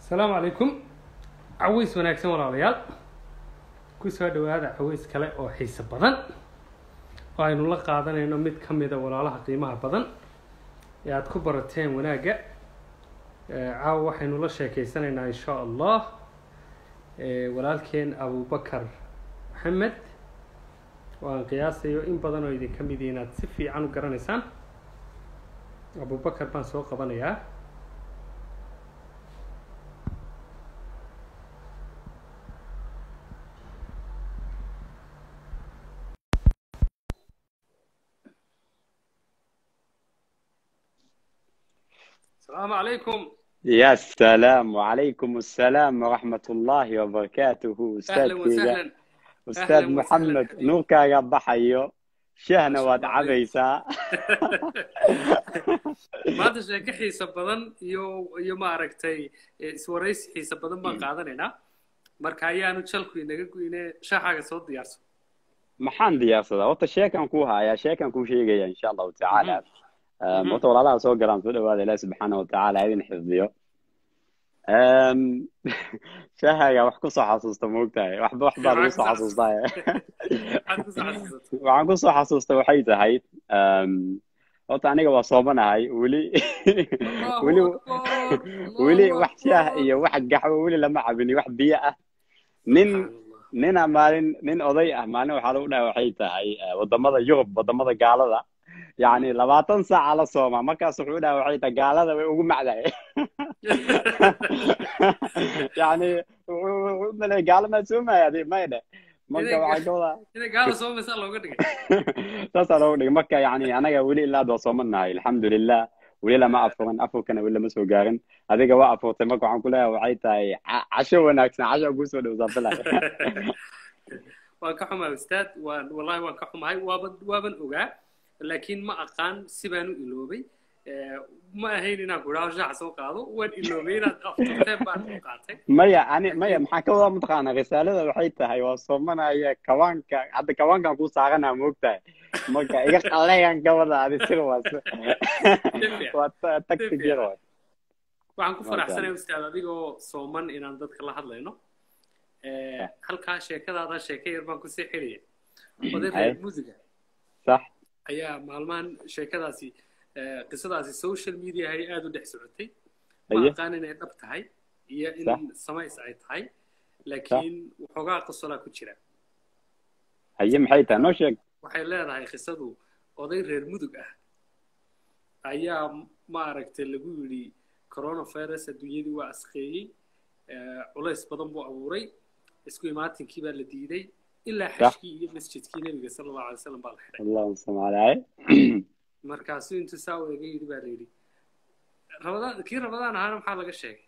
asalaamu calaykum caways wanaagsan walaalayaal ku soo dhawaada caways kale oo xiise badan oo aynu la qaadanayno mid ka mida walaalaha qiimaha badan ee aada ku barateen wanaagga caawa waxaynu la sheekeysanaynaa insha allah walaalkeen abubakar maxamed oo aan qiyaasayo in badan oo idinka midi inaad si fiican u garanaysaan abubakar baan soo qabanayaa السلام عليكم يا سلام وعليكم السلام ورحمة الله وبركاته أستاذ أهلا كيغا وسهلا أستاذ أهلا محمد وسهلا. نوركا ضحيو شهنا ما شاء واد الله عليك. عبيسا maanta sheeko xiisa badan iyo iyo maaragtay eh, iswaraysi xiisa badan baan qaadanaynaa marka ayaanu jalku inaga goyne shaaxaaga soo diyaarso maxaan diyaarsadaa horta sheekan kuu hayaa sheekan kuu sheegaya insha allahu tacaala Um, Mhm. horta walaalaha soo galaan soo dhawaada ilaahi subxaana watacaala ha idin xifdiyo Um, shaahaga wax kusoo xasuusta moogtahay waxba wax baa lagu soo Maxaa ku xasuustaa maxaad ku soo xasuusatay waxaan kusoo xasuusta waxay tahay um, horta aniga waa soomanahay weli Allahu weli akbar weli Allahu wax shaah akbar iyo wax gaxwo weli lama cabin iyo wax biyo ah nin subxaan allah nina maalin nin oday ah maalin waxaa lagu dhahay waxay tahay eh, wadamada yurub wadamada gaalada yacni labaatan saaca la sooma markaas wuxuu dhahay waxay tahay gaalada way ugu macdahay yacni wuxuu wuxuu u maleeyay gaalo maa soomaya adi may dhe marka Inay waxaa ka wadaa inay gaala soo maysaa looga dhigay saasaa looga dhigay marka yacni anaga weli ilaa hadda waa soomanahay alxamdulilah weli lama afuran afurkana weli lama soo gaarin adiga waa afurtay marka waxaan ku leeyahay waxay tahay ca- casho wanaagsan casho kusoo dhowsaa bilaa waan ka xumahay ustaad waan wallahi waan ka xumahay waaban waaban ogaa laakiin ma aqaan si baan u iloobay Eh, ma ahayn inaan ku idhaho shaaxa soo qaado waan iloobay inaad afturteen baan u qaatay maya ani maya maxaa ka wadaa mataqaana risaalada waxay tahay waa soomanaya kawaanka hadda kawaankan ku saaranaa moogtahay marka iga qaleyan ka wada adi sir waa si- fiican. waa ta- tactic yar waay waxaan ku Waa faraxsanahay ustaad adigoo sooman inaan dadka la hadlayno Eh, halkaa sheekadaada sheeko yar baan kusii xidhaya oday Hay. reer muusiga sax ayaa maalmahan sheekadaasi eh, qisadaasi social media ay aada u dhex socotay ma Aye. aqaan inay dhab tahay iyo in Sax. samays ay tahay laakiin waxoogaa qosolaa ku jira haye maxay tahay noo sheeg waxay leedahay qisadu oday reer mudug ah ayaa maaragtay lagu yidhi coronavirus adduunyadii waa asqeeyey eh, culays badan buu abuuray isku imaatinkii baa la diiday ilaa Sax. xashkii iyo masjidkii nebiga sala allahu alay wasalam baa la xidhay allahuma salli calaa markaasuu intuu saa u ega yidhi baa la yidhi rabadaan kii rabadaan ahaana maxaa laga sheegay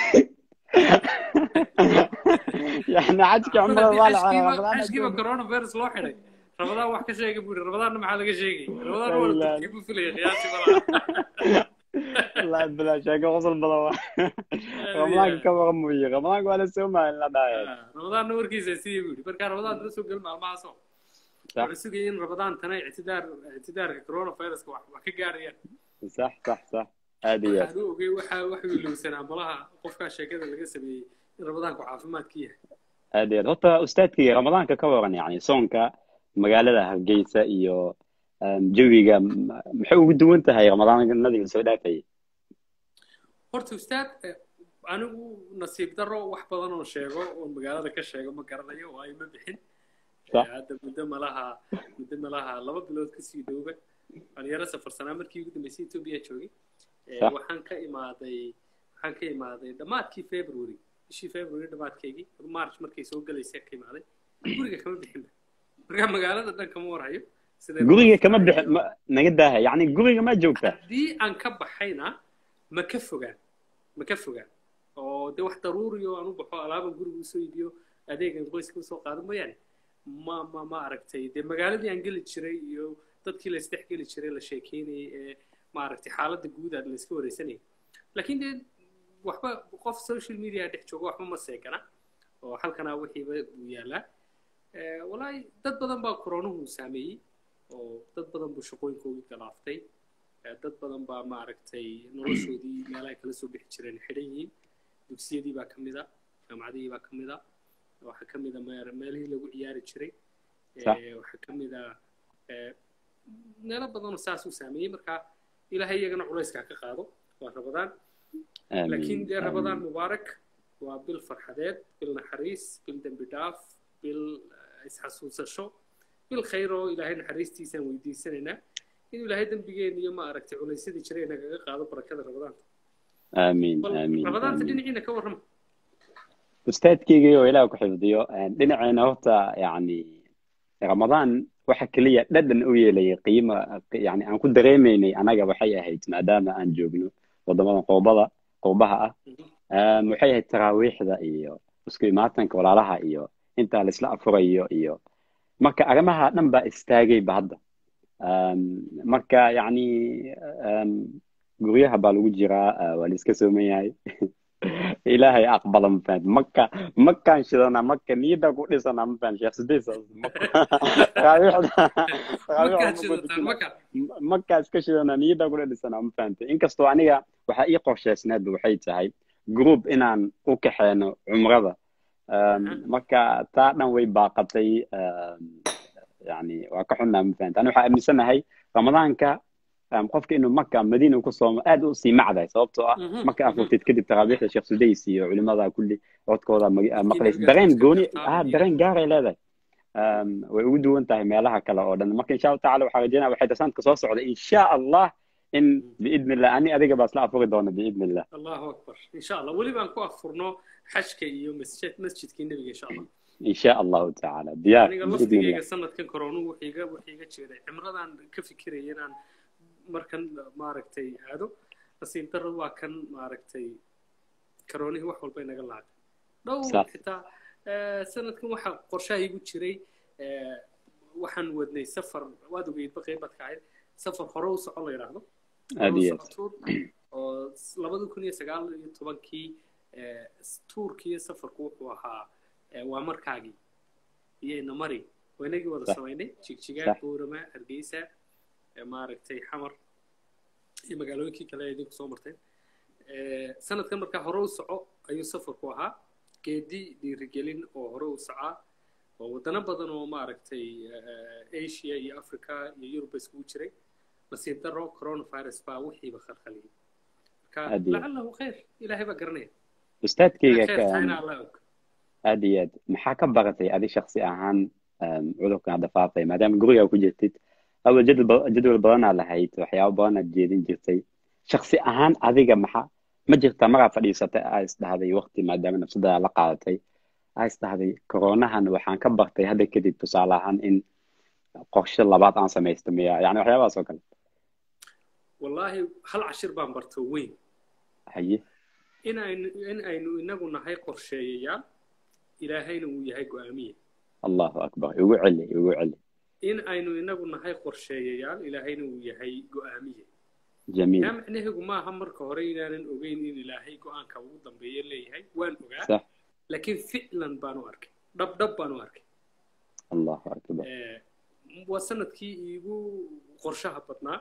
yani xajka cumrada waa la xashkiiba xaraa xashkiiba coronavirus loo xidhay rabadaan wax ka sheegay buu yidhi rabadaanna maxaa laga sheegay rabadaan waa la Ilaahi. turkii buu filaya qiyaasi malaha wallahi bilaa sheeko qosol badan waa ramadaanka ka waran mooye ramadaanka waa la soomaya in la dhahayo rabadaanna warkiisa sidii buu yidhi marka rabadaan dala soo gel maalmahaasoo Sax. wuxuu sugayay in rabadaantana ictidaar ictidaarka coronaviruska wax wax ka gaarayaan sax sax sax aad iyo aad waxaan u ogay waxaa wax wiilowsanaa malaha qofkaa sheekada laga sameeyey in rabadaanku caafimaadka yahay aad iyo aad horta ustaadkii ramadaanka ka waran yani soonka magaalada hargeysa iyo um, jawiga m- maxay ugu duwan tahay ramadaanadii soo dhaafayay horta ustaad eh, anigu nasiib daro wax badan oo sheego oo magaalada ka sheego ma garanayo oo ay ma bixin Eh, Sax. hadda muddo malaha muddo malaha laba bilood kasii dhowba dhalinyaro safarsanaa markii ugu dambeysay etoobiya joogay Eh, Sax. waxaan ka imaaday waxaan ka imaaday dhammaadkii february bishii february dhammaadkeygii march markay soo galaysay ka imaaday guriga kama bixinba marka magaalada dhan kama warhayo sidee guriga kama bixin ma- naga daaha yani guriga ma joogta haddii aan ka baxayna ma ka fogaan ma ka fogaan oo de wax daruuri oo aan u baxo alaaban guriga usoo iibiyo adeegan qoyska usoo qaado mooyaane ma ma ma aragtay dee magaaladii aan geli jiray iyo dadkii la isdhex geli jiray la sheekeynayay ee maaragtay xaaladda guud aad la iska wareysanayay laakiin dee waxba qof social media dhex jooga waxba ma seegana oo halkanaa wixiiba buu yaalaa Eh, walaahi dad badan baa koronuhu saameeyey oo dad badan buu shaqooyinkoodii galaaftay Eh, dad badan baa maaragtay noloshoodii meelaha kala soo bixi jireen xidhan yihiin dugsiyadii baa ka mid a jaamacadihii baa ka mid a waxaa ka mid a meelihii lagu ciyaari jiray waxaa ka mid a meelo badanoo saas u saameeyey marka ilaahay iyagana culayska ka qaado waa rabadaan laakiin dee rabadaan mubaarak waa bil farxadeed bil naxariis bil dembi dhaaf bil isxasuusasho bil khayr oo ilaahay naxariistiisaan weydiisanaynaa inuu ilaahay dembigeena iyo ma aragtay culaysyadii jiray nagaga qaado barakada rabadaanta aamiin aamiin rabadaanta dhinaciina ka warrama ustaadkeygii oo ilaah ku xifdiyo dhinaceena horta yacni ramadaan waxa keliya dhadhan u yeelayay qiimo yani aan ku dareemaynay anaga waxay ahayd maadaama aan joogno wadamada qoobada qoobaha ah waxay ahayd taraawiixda iyo isku imaatanka walaalaha iyo intaa laisla afurayo iyo marka arrimaha dhan baa istaagayba hadda marka yacni guryaha baa lagu jiraa waa la iska sooman yahay ilaahay aqbala ma fahanti maka makaan shidana maka niyada ku dhisana ma fahanti sheekh sidiis makaa iska shidana niyada ku dhisana ma fahanti inkastoo aniga waxaa ii qorshaysneedba waxay tahay group inaan u kaxeeno cumrada marka taa dhan way baaqatay yani waa ka xunnaa ma fahanti ani waxaa aaminsanahay ramadaanka qofka inuu maka madiina ku soomo aad u sii macdahay sababtoo ah marka afurtid kadib taraabiixda sheekh sudays iyo culimada kulli codkooda maqlays dareen gooni ah dareen gaaray leedahay way ugu duwan tahay meelaha kale oo dhan marka insha allahu tacala waxaa rajeynaya waxay tasanadka soo socda insha allah in biidni illah ani adiga baa isla afuri doona biidni illah allahu akbar insha allah weli baan ku afurno xajka iyo masjid masjidkii nebiga insha allah insha allahu tacala diyaar aniga laftigeyga sanadkan koronu wuxiiga wuxiiga jeeday cimradaan ka fikiraya inaan markan maaragtay aado nasiib darro waa kan maaragtay karoonihii wax walba inaga laacay dhow xitaa sanadkan waxaa qorshaha igu jiray waxaan wadnay safar waad ogeydba qeybaad ka ahayd safar hore u soco la yidhaahdo tuur oo labada kun iyo sagaal iyo tobankii tuurkiiyo safarku wuxuu ahaa waa markaagii iyo inamari waa inagii wada samaynay jigjigaan buurama hargeysa maaragtay xamar iyo magaalooyinkii kale idinku soo marteen sanadkan markaa hore u soco ayuu safarku ahaa geedi dhiirigelin oo hore u socaa oo wadano badan oo maaragtay asia iyo africa iyo yuruba iskugu jiray nasiib daro coronavirus baa wixiiba khalkhaliyay marka lacalahu khayr ilaahay baa garanaya ustaadkeyga alla og aad iyo aad maxaa ka baratay adi shaksi ahaan cudurkan hadda faafay maadaama gurigaa ku jirtid awal jadwal badanaa lahayd waxyaabo badanaad jeedin jirtay shaksi ahaan adiga maxa ma jirtaa maraa fadhiisatay aa isdhahday waqti maadaama nafsadaada la qaadatay aa isdhahday koronahan waxaan ka bartay hadda kadib tusaale ahaan in qorshe labaad aan samaysto miya yani waxyaabahaas oo kale wallaahi hal cashir baan barto weyn haye in aynu in aynu inagu nahay qorsheeyayaal ilaahayna uu yahay go-aamiye allahu akbar igu celi igu celi in aynu inagu nahay qorsheeyayaal ilaahayna uu yahay go-aamiye jamiil yaa macnaheegu maaha marka hore inaanan ogeyn in ilaahay go-aanka ugu dambeeya leeyahay waan ogaa sax laakiin ficlan baan u arkay dhab dhab baan u arkay allahu akbar waa sanadkii iigu qorshaha badnaa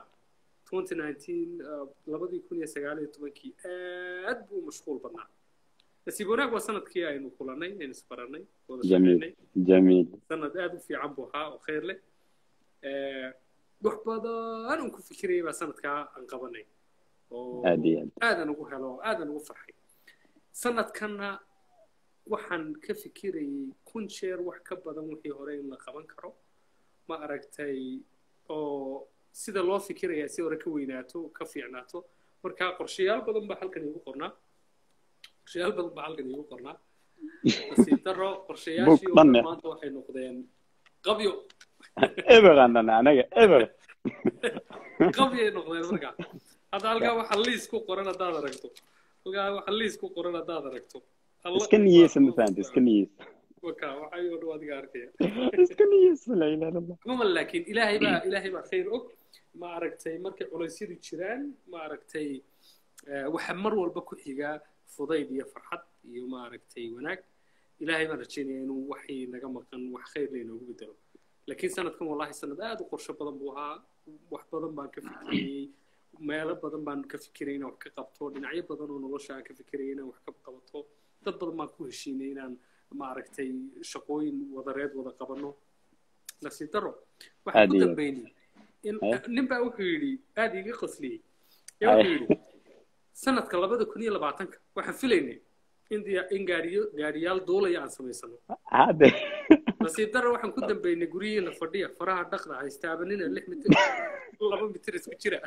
labadii kun iyo sagaal iyo tobankii aad buu mashquul badnaa nasiib wanaag waa sanadkii aynu kulanay aynu isbaranay wada shaqeynay jamiil sanad aad u fiican buu ahaa oo khayr leh wax badan un ku fikirayay baa sanadkaa aan qabanay oo aad iyo aad aadan ugu helo oo aadan ugu farxay sanadkanna waxaan ka fikirayay kun jeer wax ka badan wixii hore in la qaban karo ma aragtay oo sida loo fikirayaa si hore ka weynaato ka fiicnaato marka qorshayaal badan baa halkan iigu qornaa qorshayaal badan baa halkan iigu qornaa nasiib daro qorshayaashii oo dhan maanta waxay noqdeen qabyo eber aanan anaga eber qabyay noqdeen marka hadda halkaa waxa liis ku qoran haddaad aragto halkaa waxa liis ku qoran haddaad aragto iska niyeysa ma fahamta iska niyeysa waka waxay oo dhan adiga arkaya iska niyeysa la ilaha illallah cumuuma laakiin ilaahay baa ilaahay baa khayr og ma aragtay markay culaysyadu jiraan ma aragtay waxa mar walba ku xigaa fudayd iyo farxad iyo ma aragtay wanaag ilaahay baan rajaynaya inuu waxii naga maqan wax khayr la inoogu bedelo laakiin sanadkan wallahi sanad aad u qorsho badan buu ahaa wax badan baan ka fikiriyey meelo badan baan ka fikiray inaan wax ka qabto dhinacyo badan oo nolosha aan ka fikiray inaan wax ka qabato dad badan baan ku heshiinay inaan maaragtay shaqooyin wadareed wada qabano nasiib daro waxaan Aad ku iyo- dambeynay in Haya. nin baa wuxuu yidhi aad iiga qosliyey ee wuxuu yidhi sanadka labada kun iyo labaatanka waxaan filaynay in diya- in gaariyo gaariyaal duulaya aan samaysano hadde nasiib daro waxaan ku dambeynay guryihiina fadhiya faraha dhaqda haystaabanina lix mitir laba mitir isku jira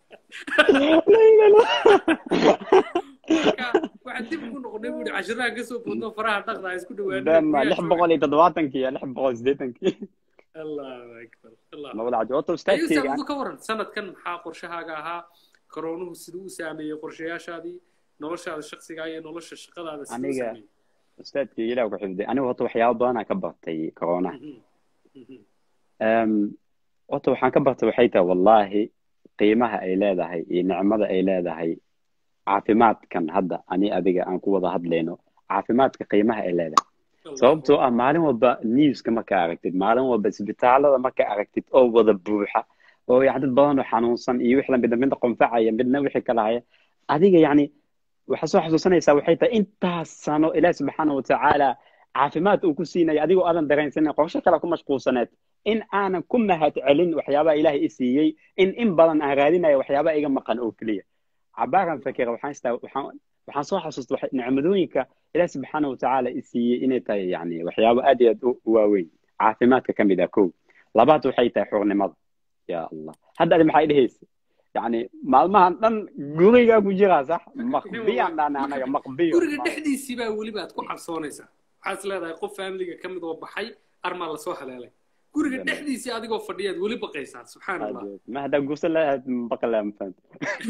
marka waxaan dib ugu noqonay buuri cashiraha kasoo boodno faraha dhaqda ha isku dama lix dhawaanay boqol iyo toddobaatankii iyo lix boqol siddeetankii allahu akbar allah labada cajo horta ayuu ustaadkeyga saabudu ka waran sanadkan maxaa qorshahaaga ahaa koroonuhu siduu u saameeyey qorshayaashaadii noloshaada shaksigaa iyo nolosha shaqadaada siduu u Aniga- saameeyey ustaadkeyga ilaah ku xifday anigu horta waxyaabo badanaa ka bartay corona Mhm. Mhm. Em, horta waxaan ka bartay waxay tahay wallaahi qiimaha ay leedahay iyo nicmada ay leedahay caafimaadkan hadda ani adiga aan ku wada hadlayno caafimaadka qiimaha ay leedahay sababtoo ah maalin walba newska marka aragtid maalin walba isbitaalada marka aragtid oo wada buuxa oo yani dad badan oo xanuunsan iyo wix lamida midna qunfacaya midna wixii kala haya adiga yani waxaa soo xasuusanaysaa waxay tahay intaas sano ilaah subxaana watacaala caafimaad uu ku siinaya adigoo aadan dareensanin qorshe kale ku mashquulsaneed in aanan ku mahad celin waxyaabaha ilaahay i siiyey in in badan aan raadinayo waxyaabaha iga maqan oo keliya cabaaran fakira waxaan istaa waxaan waxaan soo xasuusta waxa- nicmadooyinka ilaah subxaana watacaala i siiyey inay tahay yani waxyaabo aad iyo aad u u waaweyn caafimaadka ka mid ah kow labaad waxay tahay xurnimada ya allah hadda adi maxay dhehaysa yani maalmahan dhan gurigaa ku jiraa sax maqbiyaan dhaana anaga maqbiyo guriga dhexdiisii baa weliba aad ku cabsoonaysaa waxaad is leedahay qof faamiliga ka mid oo baxay armaa lasoo haleelay guriga dhexdiisii adigoo fadhiyaad weli baqaysaa subxaan allah ma haddaa guursan lahayd baqalaa mafahanta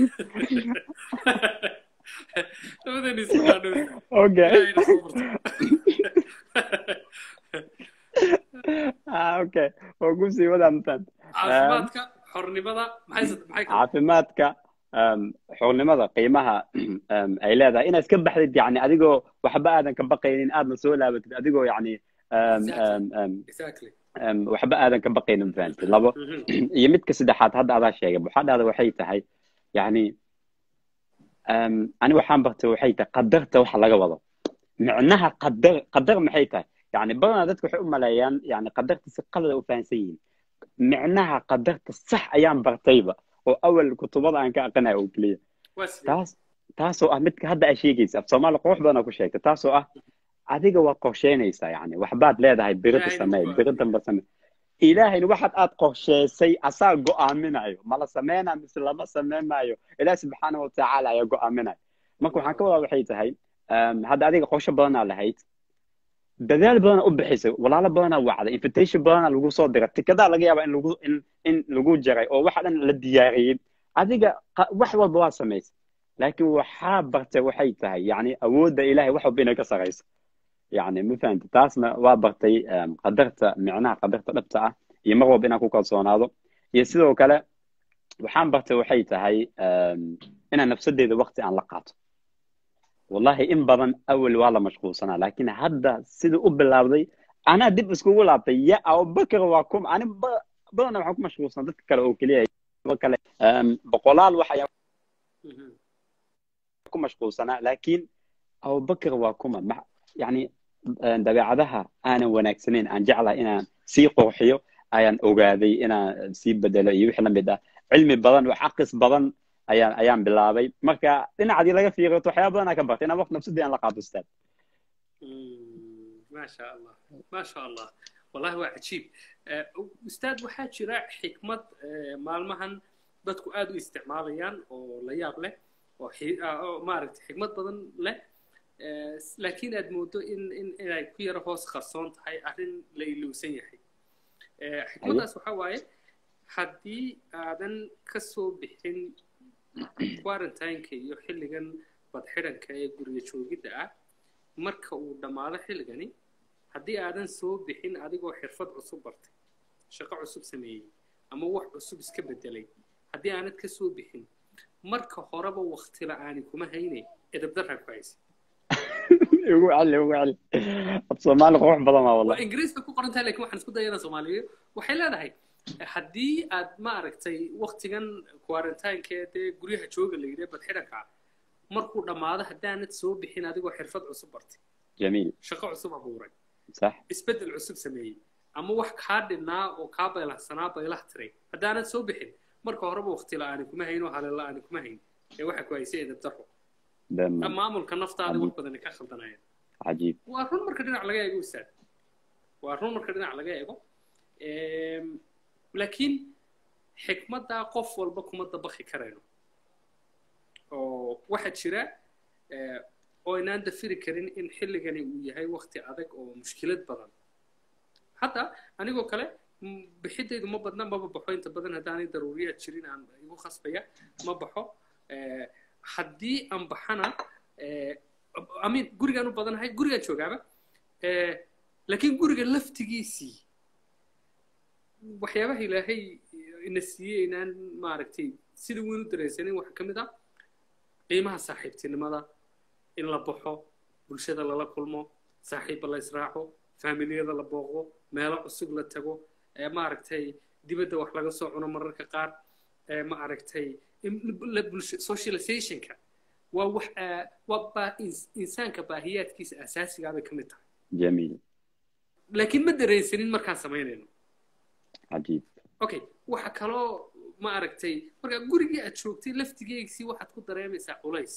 labadeena isku dhaadhow okay ilaahayna soo barto ah okay oo kusii wadaa mafahanta caafimaadka xornimada maxay sad- maxay kale caafimaadka um, xornimada qiimaha um, ay leedahay inaad ka baxdid yani adigoo waxba aadan ka baqaynin aadna soo laabatid adigoo yani um, um, um, exactly um, waxba aadan ka baqaynin mafahantid labo Mhm. iyo midka saddexaad hadda adaa sheegay waxaa dhahda waxay tahay yani um, ani waxaan bartay waxay tahay qadarta waxa laga wado micnaha qadar qadar maxay tahay yani badanaa dadka waxay u maleeyaan yani qadarta si qalada u fahansan yihiin micnaha qadarta sax ayaan bartayba oo awal kutubada aan ka aqrinayo oo keliya waa sidee taas taasoo ah midka hadda aa sheegaysa af soomaali qurux badan ku sheegta taasoo ah adiga waa qorsheynaysaa yani waxbaad leedahay birida Ilaahayna samee waa- biri damba samee ilaahayna waxaad aad qorsheysay asaa go'aaminayo mala sameynaa mise lama sameynayo ilaah subxaana watacaala ayaa go'aaminayo marka waxaan ka wadaa waxay tahay um, hadda adiga qorshe badanaa lahayd dadaal badanaa u bixisay walaalo badanaa wacday invitation badanaa lagu soo diray tikadaa laga yaabaa in lagu in in lagu jaray oo waxa dhan la diyaariyey adiga qa- wax walba waa samaysay laakiin waxaa bartay waxay tahay yani awoodda ilahay wax walba inay ka sarayso yani ma fahamti taasna waa bartay um, qadarta micnaha qadarta dhabta ah iyo mar walba inaan ku kalsoonaado iyo sidoo kale waxaan bartay waxay tahay um, inaan nafsadeeda waqti aan la qaato wallahi in badan awal waa la mashquulsanaa laakiin hadda sida u bilaabday anaa dib iskugu laabtay ya abubakar waa kum ani ba- badanna waxaan ku mashquulsanaa dadka kale oo keliya kuwa kale um, boqolaal wax ayaa Mhm. ku mashquulsanaa laakiin abubakar waa kuma ma- yani eh, dabeecadaha aanan wanaagsanayn aan jeclahay inaan sii qurxiyo ayaan ogaaday inaan sii bedelo iyo wixii la mid ah cilmi badan wax aqis badan ayaan ayaan bilaabay marka dhinacadii laga fiiriyo waxyaaba badan aan ka bartay inaan waqti nafsadii aan la qaato ustaad Mm, ما شاء الله ما شاء الله والله هو عجيب آه، أستاذ waxaa jira xikmad آه، maalmahan dadku aad u isticmaalayaan oo la yaab leh oo xi- ah, oo maaragtay xikmad badan leh آه، laakiin aad moodo in in inay ku yaro hoos qarsoon tahay arrin la ilowsan yahay آه، xikmaddaas waxaa waaye haddii aadan ka soo bixin quarantine-ka iyo xilligan badxiranka ee guriga joogidda ah marka uu dhammaado xilligani haddii aadan soo bixin adigoo xirfad cusub bartay shaqo cusub sameeyey ama wax cusub iska bedelay haddii aanad ka soo bixin marka horeba wakti la'aani kuma hayne edabdarraa ku haysa ugu celi ugu celi af soomaali qurux badan waa waa wallahi ingiriiska ku qoran tahay lakin waxaan isku dayana soomaaliyeed waxay leedahay haddii aad ma aragtay waktigan quarantinekee dee guryaha jooga la yidhi badxidhanka markuu dhammaado haddaanad soo bixin adigoo xirfad cusub bartay jamiil shaqo cusub abuuray sax isbeddel cusub sameeyey ama wax kaa dhinnaa oo kaa baylahsanaa baylah tiray haddaanad soo bixin marka horeba wakti la-aani kuma hayn oo halin la-aani kuma hayn ee waxa ku haysay edabdaro dama maamulka naftaada wax badan ka khaldanayaan cajiib waa run marka dhinac laga eego ustaad waa run marka dhinac laga eego Em, laakiin xikmaddaa qof walba kuma dabaqi karayno oo waxaa jira eh, oo inaan dafiri karin in xilligani uu yahay wakti adag oo mushkilad badan hadda anigoo kale m- bixidaydu ma badna maba baxo inta badan haddaanay daruuriyaad jirin aan igu khasbaya ma baxo Eh, haddii aan baxana eh, amin gurigaan u badanahay gurigaan joogaaba Eh, laakiin guriga laftigiisii waxyaabaha ilaahay ina siiyey inaan maaragtay sida weyn u dareensanin waxaa ka mid ah qiimaha saaxiibtinimada in la baxo bulshada lala kulmo saaxiibba la israaco faamiliyada la booqdo meelo cusub la tago ee maaragtay dibadda wax laga soo cuno mararka qaar ee maaragtay in- la bulsho socializationka waa wax aa- waa baa- ins- insaanka baahiyaadkiisa asaasigaa bay ka mid tahay jamiil laakiin ma dareensanin markaan samaynayno cajiib okay waxa kaloo ma aragtay marka gurigii aad joogtay laftigeegsii waxaad ku dareemaysaa culays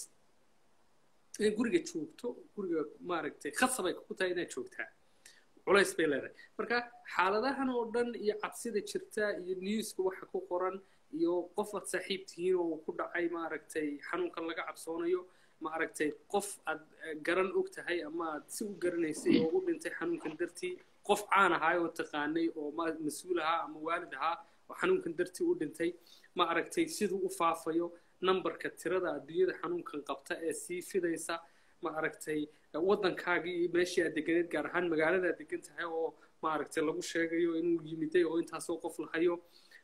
inaad guriga joogto guriga ma aragtay khasabay ku tahay inaad joogtaa culays bay leedahay marka xaaladahan oo dhan iyo cabsida jirta iyo newska waxa ku qoran iyo qof aad saaxiib tihiin oo ku dhacay ma aragtay xanuunkan laga cabsoonayo ma aragtay qof aad eh, garan og tahay ama aad si u garanaysay oo u dhintay xanuunkan dartii qof caan ahaa oo taqaanay oo ma- mas-uul ahaa ama waalid ahaa oo xanuunkan dartii u dhintay ma aragtay siduu u faafayo nambarka tirada adduunyada xanuunkan qabta ee sii fidaysa ma aragtay waddankaagii iyo meeshii aad deganeed gaar ahaan magaalada aad degan tahay oo ma aragtay lagu sheegayo inuu yimiday oo intaasoo qof la hayo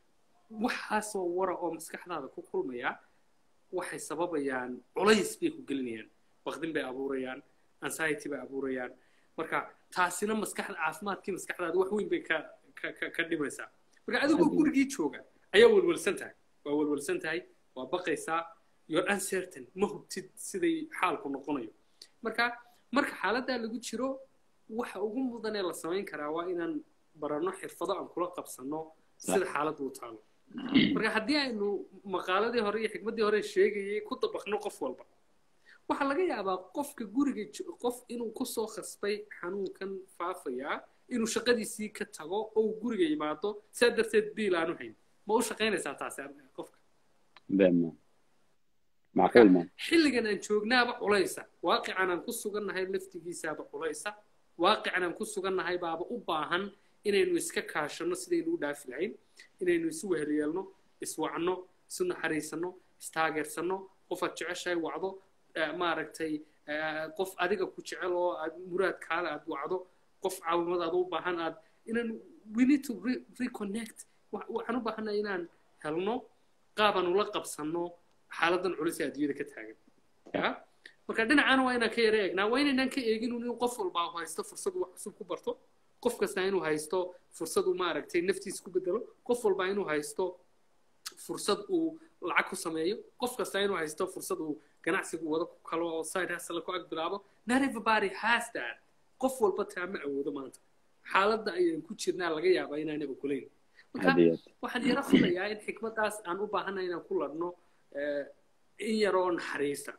waxaasoo wara oo maskaxdaada ku kulmaya waxay sababayaan culays bay ku gelinayaan baqdin bay abuurayaan anxiety bay abuurayaan marka taasina maskaxda caafimaadkii maskaxdaada wax weyn bay ka ka ka ka dhimaysaa marka adigoo gurigii jooga ayaa welwelsan tahay waa welwelsan tahay waa baqaysaa you're uncertain ma hubtid siday xaalku noqonayo marka marka xaaladdaa lagu jiro waxa ugu mudan ee la samayn karaa waa inaan baranno xirfado aan kula qabsanno sida xaaladdu u taalo marka haddii aynu maqaaladii hore iyo xikmaddii hore sheegayay ku dabaqno qof walba waxaa laga yaabaa qofka guriga jo- qof inuu kusoo khasbay xanuunkan faafayaa inuu shaqadiisii ka tago oo uu guriga yimaado sidaa darteed biil aanu hayn ma u shaqaynaysaa taasi ar- qofka dama macquul ma xilligan aan joognaaba culaysa waaqican aan ku sugannahay laftigiisaaba culaysa waaqican aan ku sugannahay baaba u baahan inaynu iska kaashanno sidaynu u dhaafi lahayn inaynu isu wehelyeelno iswacno isu naxariisanno istaageersanno qofaad jeceshahay wacdo eh, maaragtay eh, qof adiga ku jecel oo aad muraadkaada aad wacdo qof caawimadaada u baahan aad inaan we need to re reconnect Wa- waxaan u baahanay inaan helno qaabaan ula qabsanno xaaladan culus ee adduunyada ka taagan ya marka dhinacana waa inaan ka yara eegnaa waa inaynaan ka eegin in qof walba uu haysto fursad uu wax cusub ku barto qof kasta inuu haysto fursad uu maaragtay naftiisa ku bedelo qof walba inuu haysto fursad uu lacag ku sameeyo qof kasta inuu haysto fursad uu ganacsigu wado ku kalo oo side hustle ku ag bilaabo not everybody has that qof walba taa ma awoodo maanta xaaladda ayaan ku jirnaa laga yaabaa inaanay ogolayn marka hadiyad waxaan yara filayaa in xikmaddaas aan u baahanay inaan ku ladhno eh, in yaroo naxariista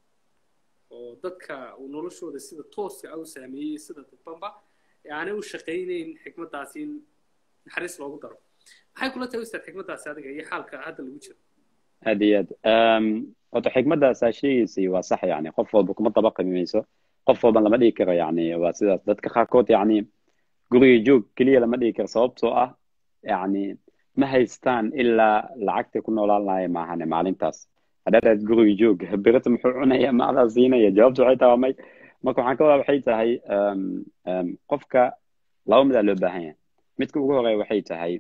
oo dadka uu noloshooda sida tooska ah u saameeyey sida dadbanba ee aanay u shaqaynayn xikmaddaasi in naxariis loogu daro maxay kula tahay ustaad xikmaddaasi adiga iyo xaalka hadda lagu jiro aad iyo aad Em, horta xikmaddaas aa sheegaysay waa sax yani qof walba kuma dabaqi mayso qof walba lama dhigi karo yani waa sidaas dadka qaarkood yani guriga joog keliya lama dhigi karo sababtoo ah yani ma haystaan ilaa lacagtay ku noolaan lahaye maahane maalintaas haddaad aad guriga joog berita muxuu cunaya ma adaa siinaya jawaabtu waxay tahay waa may marka waxaan ka wadaa waxay tahay em, em, qofka laba midaa loo baahan yahay midka ugu horeeya waxay tahay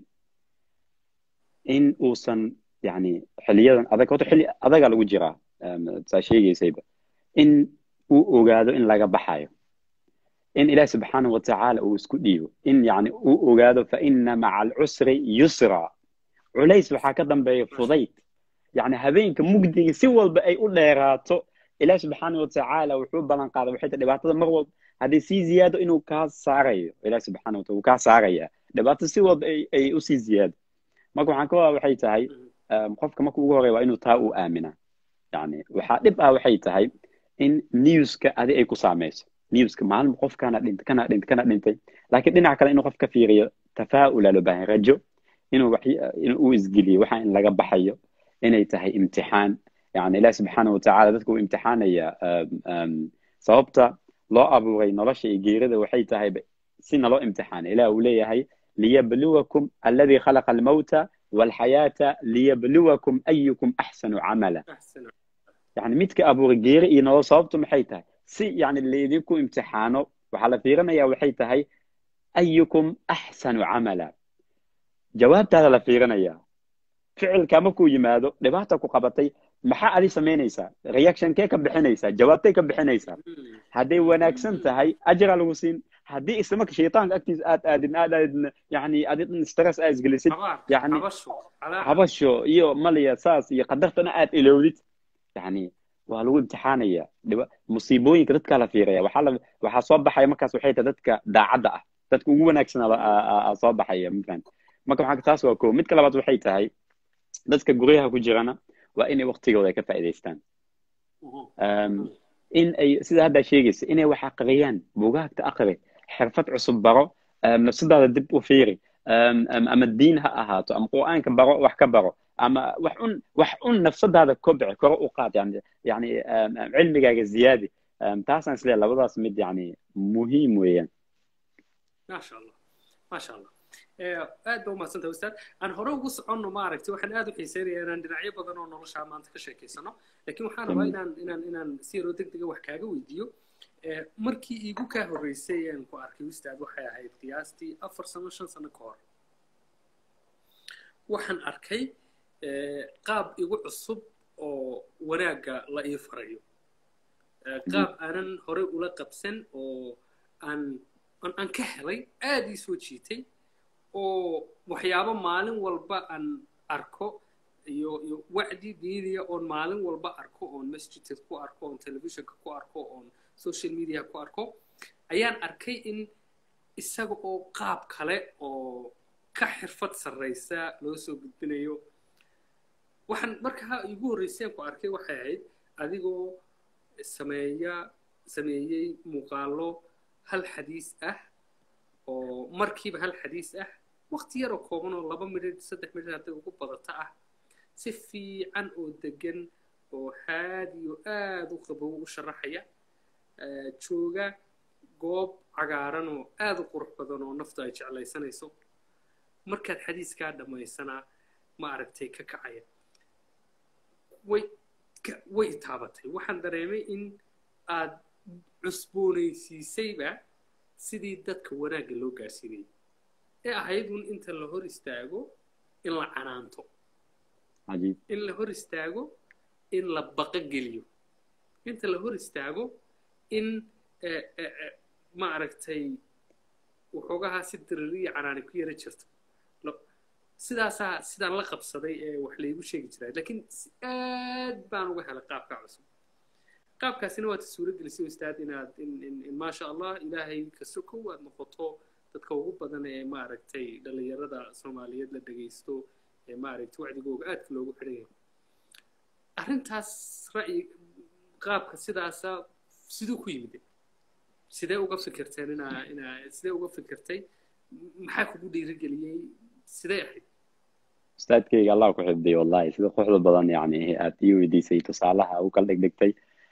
in uusan yani xiliyadan adag horta xilli adagaa lagu jiraa em, saa sheegaysayba in uu ogaado in laga baxayo in ilaah subxaana wa tacaala uu isku dhiibo in yani uu ogaado fa ina maca alcusri yusra culays waxaa ka dambeeya fudayd yani habeenka mugdiga si walba ay u dheeraato ilaah subxaana wa tacaala wuxuu ballan qaaday waxay tahay dhibaatada mar walba haddii sii ziyaado inuu kaa saarayo ilaah subxaana wa taala uu kaa saaraya dhibaato si walba ay ay usii ziyaado marka waxaan ka wadaa waxay tahay qofka marka ugu horreya waa inuu taa u aaminaa yani waxaa dhib ah waxay tahay in newska adi ay ku saamayso newska maalin qof kana dhintay kana dhintay kana dhintay laakiin dhinaca kale inuu qof ka fiiriyo tafaa'ula loo baahan rajo inuu wax inuu u isgeliyo waxa in laga baxayo inay tahay imtixaan yani ilaah subxaana wa tacaala dadka uu imtixaanaya sababta loo abuuray nolosha iyo geerida waxay tahay si naloo imtixaana ilaah uu leeyahay liyabluwakum alladii khalaqa almawta walxayaata liyabluwakum ayukum axsanu camala yani midka abuuray geeri iyo nolol sababtu maxay tahay si yani laydinku imtixaano waxaa la fiirinaya waxay tahay ayukum axsanu camala jawaabtaada la fiirinaya ficilka markuu yimaado dhibaata ku qabatay maxaa adi samaynaysaa reactionkee ka bixinaysaa jawaabtay ka bixinaysaa hadday wanaagsan tahay ajra lagu siin haddii islamarka shaytaanka agtiisa aad aadin aad aadin yani adi stress aad isgelisid yani habasho iyo maliya saas iyo qadartana aad ilowdid yani waa lagu imtixaanaya musiibooyinka dadkaa la fiiraya waxaa la waxaa soo baxaya markaas waxay tahay dadka daacadda ah dadka ugu wanaagsan soo baxaya mafahant marka waxaa taas waa ko midka labaad waxay tahay dadka guryaha ku jirana waa inay waktigooda ay ka faa'iidaystaan in ay sida haddaa sheegaysa inay wax aqriyaan bugaagta aqri xirfad cusub baro nafsadaada dib u fiiri ama diin ha ahaato ama qur'aanka baro wax ka baro ama wax un wax un nafsadaada kobci koro u qaad yani yani cilmigaaga ziyaadi taasaan isleeyahay labadaas mid yani muhiim weeyaan maasha allah maasha allah aad ba umahadsanta ustaad aan hore ugu soconno maaragtay waxaan aad u xiiseynaya inaan dhinacyo badan oo noloshaa maanta ka sheekeysano laakiin waxaan rabaa inaan inaan inaan si yaroo deg dega wax kaaga weydiiyo markii iigu kaa horreysay aan ku arkay ustaad waxay ahayd qiyaastii afar sano shan sano ka hor waxaan arkay qaab igu cusub oo wanaagga la ii farayo qaab aanan horey ula qabsan oo aan aan ka helay aad ii soo jiitay oo waxyaabo maalin walba aan arko iyo iyo wacdi diiniya oon maalin walba arko oon masjidka ku arko oon telefishinka ku arko oon social media ku arko ayaan arkay in isaga oo qaab kale oo ka xirfad sarraysa loo soo gudbinayo waxaan markaa igu horreyseen ku arkay waxay ahayd adigoo sameeya sameeyey muuqaalo hal xadiis ah oo markiiba hal xadiis ah waqti yaroo kooban oo laba midhid saddex midhid hadday ugu badata ah si fiican oo degan oo haadiyo aad u qabow u sharaxaya jooga goob cagaaran oo aad u qurux badan oo naftu ay jeclaysanayso markaad xadiiskaa dhammaysanaa ma aragtay ka kacaya way way taabatay waxaan dareemay in aad cusboonaysiisayba sidii dadka wanaagga loo gaarsiinayay ee ahayd un inta la hor istaago in la canaanto in la hor istaago in la baqa geliyo inta la hor istaago in ma aragtay waxoogahaa si diririya canaani ku yara jirto sidaasaa sidaan la qabsaday ee wax laygu sheegi jiraa laakiin aad baan uga helay qaabkaa cusub qaabkaasina waad suuro gelisay ustaad inaad in maasha allah ilaahay ka sokow aad noqoto dadka ugu badan ee maaragtay dhallinyarada soomaaliyeed la dhegaysto ee maaragtay wacdigooga aadka loogu xidhan yahay arrintaas ra'yi qaabka sidaasa siduu ku yimid sidee uga fikirteen inaa inaa sidee uga fikirtay maxaa kugu dhiirigeliyey sidee ahayd ustaadkayga allah ku xifdiyo wallahi sida quruxda badan yani aad ii weydiisay tusaalaha u kala dhegdhegtay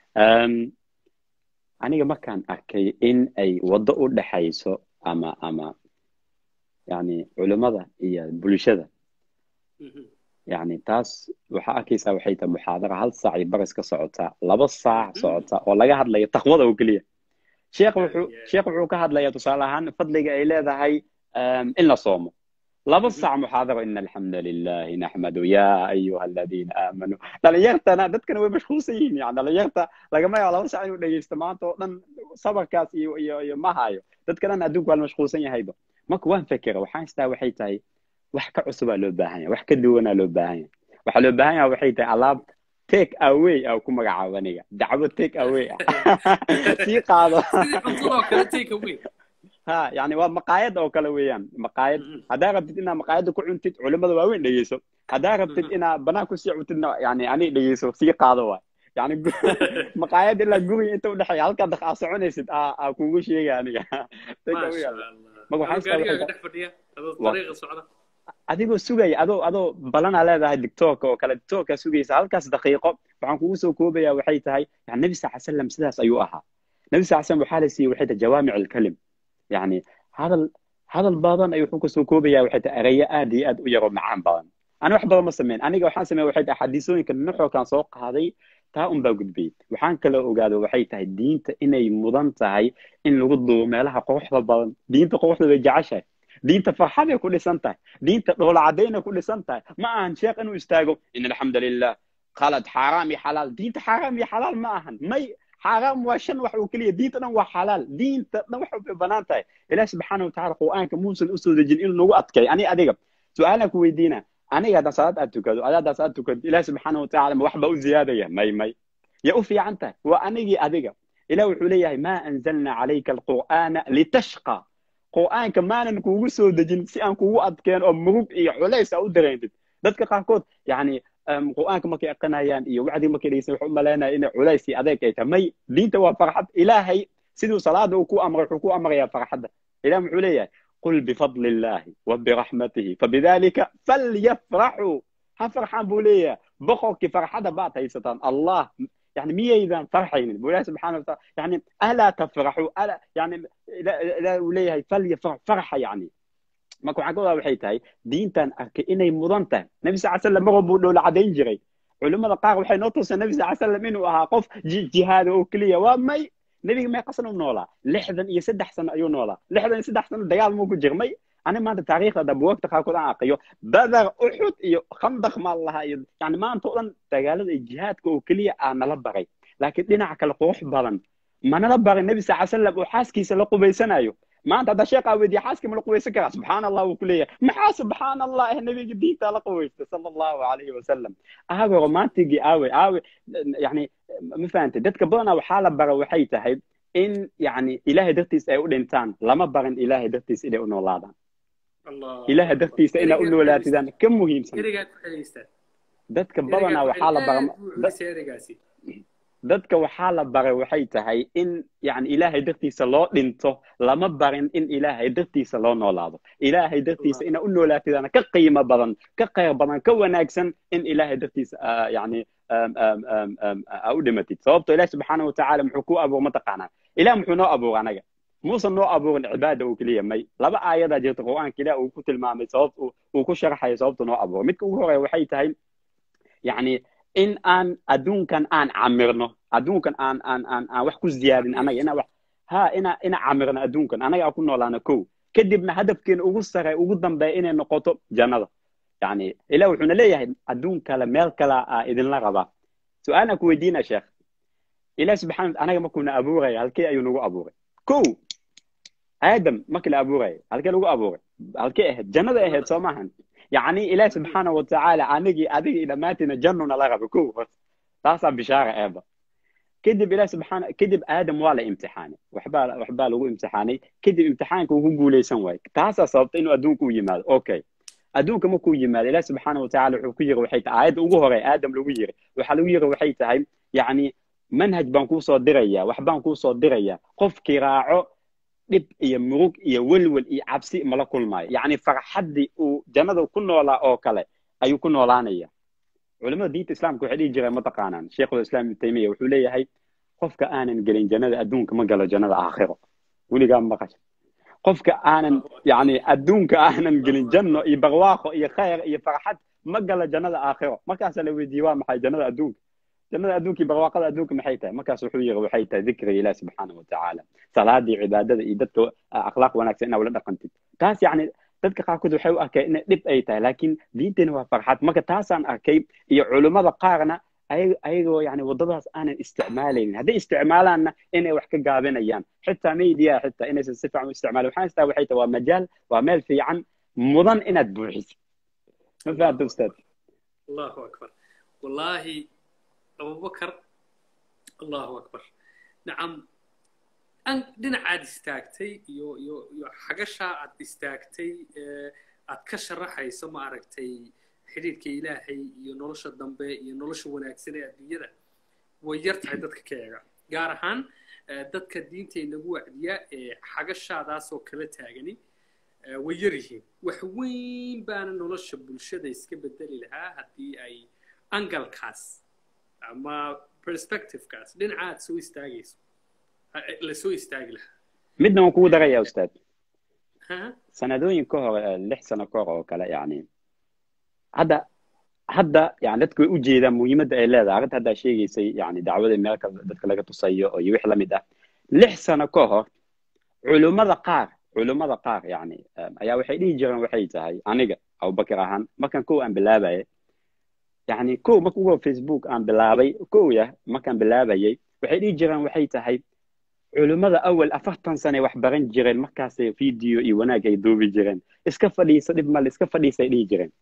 aniga markaan arkay in ay waddo u dhexayso ama ama yani culimmada iyo bulshada yani taas waxaa arkaysaa waxay tahay muxaadara hal saac iyo baris ka socota laba saac socota oo laga hadlayo taqwada oo keliya sheekh wuxuu sheekh wuxuu ka hadlayaa tusaale ahaan fadliga ay leedahay in la soomo laba sac muxaadaro ina alxamda lilahi naxmadu ya ayuha aladiina aamanuu dhalinyartana dadkana way mashquulsan yihiin yani dhalinyarta lagama yaabo laba sac inuu dhegeysto maanta oo dhan sabarkaas iyo iyo iyo ma hayo dadka dhan adduunku waa la mashquulsan yahayba marka waan fekera waxaan istaa waxay tahay wax ka cusubaa loo baahan yahay wax ka duwanaa loo baahan yahay waxaa loo baahan yahay waxay tahay alaab take away aa ku magacaabo aniga dacwo take away sii qaado sidii cuntadoo kale take away ha yani waa maqaayad oo kale weeyaan maqaayad haddaa rabtid inaad maqaayadda ku cuntid culimada waaweyn dhegeyso haddaa rabtid inaad banaan kusii cuntidna yani ani dhegeyso sii qaado waay yani maqaayad ilaa guriga inta udhexeeya halkaa dak aa soconaysid aa kugu sheega aniga adigoo sugaya adoo adoo balanaa leedahay dictoorka oo kale dictoorkaa sugaysa halkaas daqiiqo waxaan kugu soo koobaya waxay tahay yani nebi sal slam sidaas ayuu ahaa nebi sal slam waxaa la siiyey waxay tahay jawaamic alkalim yani hadal hadal badan ayuu wuxuu kasoo koobaya waxay tahay erayo aad iyo aad u yaroo macaan badan ani wax badan ma sameyn aniga waxaan sameeya waxay tahay xadiisooyinka nuxookaan soo qaaday taa un baa gudbiyey waxaan kaloo ogaado waxay tahay diinta inay mudan tahay in lagu duubo meelaha quruxda badan diinta quruxda bay jeceshahay diinta farxaday ku dhisan tahay diinta dhoola caddaynay ku dhisan tahay ma ahan sheekh inuu istaago in alxamda lilah khalad xaaraam iyo xalaal diinta xaaraam iyo xalaal ma ahan may xaaraam waa shan wax oo keliya diinta dhan waa xalaal diinta dhan wax bay banaan tahay ilaah subxaana watacaala qur'aanka muusan usoo dejin inuu nagu adkay ani adiga su-aalaan ku weydiina aniga haddaan salaad aad tukado adaa haddaan salaad tukado ilaah subxaana watacaala ma wax baa u ziyaadaya may may ya u fiican tahay waa anigii adiga ilah wuxuu leeyahay maa anzalna calayka alqur'aana litashqa qur'aanka maanan kuugu soo dejin si aan kugu adkeen oo murug iyo culays aa u dareentid dadka qaarkood yani qur'aanka markay aqrinayaan iyo wacdii markay dhegeysan waxay u malaynaya inay culays iyo adeeg ay tahay may diinta waa farxad ilaahay siduu salaada uu ku amray wuxuu ku amrayaa farxadda ilah muxuu leeyahay qul bifadli illahi wa biraxmatihi fabidalika falyafraxuu ha farxaan buu leeyahay boqorkii farxadda baad haysataan allah يعني ميزان فرحين بولا سبحانه وتعالى يعني ألا تفرحوا ألا يعني لا وليه فليفرح فرحة يعني ما كون عقوبة وحيتاي دينتان أركي إني مضنتا نبي صلى الله عليه وسلم مغبو لولا عدين جري علماء القاق وحي نوتوس النبي صلى الله عليه وسلم إنه أها قف جهاد وكلية ومي نبي ما يقصنوا نولا لحظا يسدح سنة أيو نولا لحظا يسدح سنة دقال موكو جرمي أنا ما أنت تاريخ هذا بوقت خاكو عن أقيو بدر أحد إيو خندق ما الله إيو يعني ما أنت أولا دقال الجهاد كو كلية أنا لبغي لكن دينا كلا قوح بلن ما أنا لبغي النبي صلى الله عليه وسلم وحاسكي سلقو بيسنا أيو ما أنت هذا شيء قاوي دي حاسكي ملقو بيسكرا سبحان الله وكلية ما سبحان الله النبي جديد تلقو صلى الله عليه وسلم أهوي رومانتيكي أوي أوي يعني ما فهمت دتك بدنا وحالة بغا وحي تهيب in yani ilaahay dartiisa ay u dhintaan lama barin ilaahay dartiisa inay u noolaadaan ilaahay dartiisa inaa u noolaatidaan ka muhiimsan dadka badanaa waxaa la bara dadka waxaa la baray waxay tahay in yani ilaahay dartiisa loo dhinto lama barin in ilaahay dartiisa loo noolaado ilaahay dartiisa inaa u noolaatidaan ka qiimo badan ka khayr badan ka wanaagsan in ilaahay dartiisa yani aa u dhimatid sababto ilaah subxaana watacaala muxuu ku abuur mataqaanaa ilah muxuu noo abuur anaga muusan noo abuurin cibaada oo keliya may laba aayadaa jirta qur'aanka ilah uu ku tilmaamay sababt uu ku sharxayo sababta noo abuuray midka ugu horeya waxay tahay yani in aan adduunkan aan camirno adduunkan aan aan aan aan wax ku ziyaadin anaga ina wax ha ina ina camirno adduunkan anaga aan ku noolaano kow kadibna hadafkeena ugu sare ugu dambeeya inay noqoto jannada yani ilah wuxuuna leeyahay adduun kale meel kale aa idinla rabaa su-aalaan ku weydiina sheekh ilah subxana anaga markuuna abuuraya halkee ayuu nagu abuuray kow aadam markii la abuuraya halkee lagu abuuray halkee ahayd jannada ahayd soo maahan يعني إله سبحانه وتعالى أنجي أدي إلى ماتنا جنة لا غبكو تاسع بشارة أبا كذب إله سبحانه كذب آدم ولا امتحاني وحبال وحبال هو امتحاني كذب امتحانك وهو قولي سنوي تاسع صوبت إنه أدونك يمال أوكي أدونك مكو يمال إله سبحانه وتعالى وحكير وحيت عاد وجهري آدم لوير وحلوير وحيت هاي يعني منهج بانكو صدريا وحبانكو صدريا قف كراعو dhib iyo murug iyo welwel iyo cabsi mala kulmaayo yacni farxaddii uu jannada ku noolaa oo kale ayuu ku noolaanaya culimada diinta islaamka waxay dhihi jireen mataqaanaan sheikhulislaam ibnu taymiya wuxuu leeyahay qofka aanan gelin jannada adduunka ma galo jannada aakhiro weligaa maqasha qofka aanan yani adduunka aanan gelin janno iyo barwaaqo iyo khayr iyo farxad ma galo jannada aakhiro markaasaa la weydiiyey waa maxay jannada adduunka jannada adduunka barwaaqada adduunka maxay tahay markaas wuxuu yiri waxay tahay dikriga ilaah subxaana watacaala salaadii cibaadada iyo dadka akhlaaq wanaagsan inaa ula dhaqantid taas yani dadka qaarkood waxay u arkeen inay dhib ay tahay laakiin diintani waa farxad marka taasaan arkay iyo culummada qaarna ayagoo yani waddadaas aanan isticmaalaynin hadday isticmaalaanna inay wax ka gaabinayaan xitaa media xitaa inaysan si fiican u isticmaalin waxaan istaa waxay tahay waa majaal waa meel fiican mudan inaad buuxisid ma fahamta ustaad allahu akbar wallaahi abubakar allahu akbar nacam an dhinacaad istaagtay iyo iyo iyo xagashaa aad istaagtay aad ka sharaxayso ma aragtay xidhiidhka ilaahay iyo nolosha dambe iyo nolosha wanaagsan ee adduunyada way yar tahay dadka ka eega gaar ahaan dadka diinta inagu wacdiya ee xagashaadaasoo kala taagani way yar yihiin wax weyn baana nolosha bulshada iska bedeli lahaa haddii ay angalkaas ama perspectivekaas dhinaca aad soo istaagayso la soo istaagi lahaa midna waan kugu darayaa ustaad sanadooyin ka hor lix sano ka hor oo kale yani hadda hadda yani dadka way u jeedaan muhiimadda ay leedahay arrinta haddaa sheegaysay yani dacwada meelka dadka laga tusayo iyo wix lamid ah lix sano ka hor culummada qaar culummada qaar yani ayaa waxay dhihi jireen waxay tahay aniga abubakar ahaan markaan kow aan bilaabaya yani kow marka ugu facebook aan bilaabay kow yah markaan bilaabayay waxay dhihi jireen waxay tahay culummada awal afartan sane wax baran jireen markaasay video iyo wanaag ay duubi jireen iska fadhiisa dhib male iska fadhiisay dhihi jireen